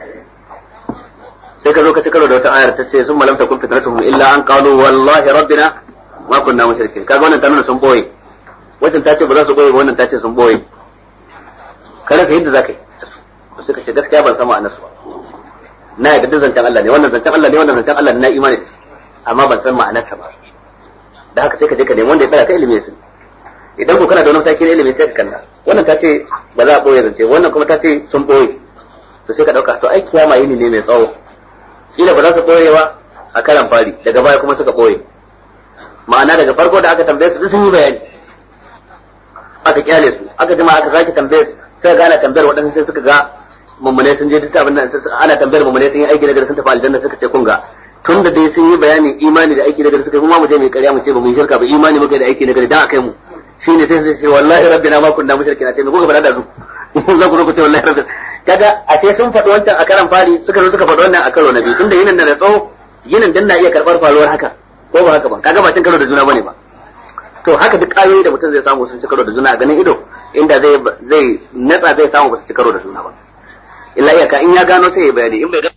sai ka zo ka ci karo da wata ayar ta ce sun malam takun fitratuhum illa an qalu wallahi rabbina ma kunna mushrikin kaga wannan ta nuna sun boye wannan ta ce ba za su boye ba wannan ta ce sun boye kada ka yadda zaka yi sai ka ce gaskiya ban sama annasu ba na yadda duk zancen Allah ne wannan zancen Allah ne wannan zancen Allah ne na imani amma ban san ma'anarsa ba da haka sai ka je ka nemi wanda ya tsaya ka ilimi su idan ko kana da wani mataki na ilimi sai ka kalla wannan ta ce ba za a boye zance wannan kuma ta ce sun boye to sai ka dauka to ai kiyama yini ne mai tsawo kila ba za su boye ba a karan fari daga baya kuma suka boye ma'ana daga farko da aka tambaye su sun yi bayani aka kyale su aka jima aka sake tambayar sai ga ana tambayar waɗansu sai suka ga mummune sun je duk abin nan ana tambayar mummune sun yi aiki nagari sun tafi aljanna suka ce kun ga tun da dai sun yi bayanin imani da aiki nagari suka yi kuma mu je mu ƙarya mu ce ba mu yi shirka ba imani muka yi da aiki nagari dan akai mu shine sai sai ce wallahi rabbina ma kunna mushrikina ce me kuka faɗa da su za ku zo ku ce wallahi rabbina kaga a ce sun faɗi wancan a karan fari suka zo suka faɗi wannan a karo na biyu tunda yinin da na tsawo yinin dan na iya karɓar faruwar haka ko ba haka ba kaga ba cin karo da juna bane ba to haka duk ayoyi da mutum zai samu sun ci karo da juna a ganin ido inda zai zai natsa zai samu ba su ci karo da juna ba illa iyaka in ya gano sai ya bayani in bai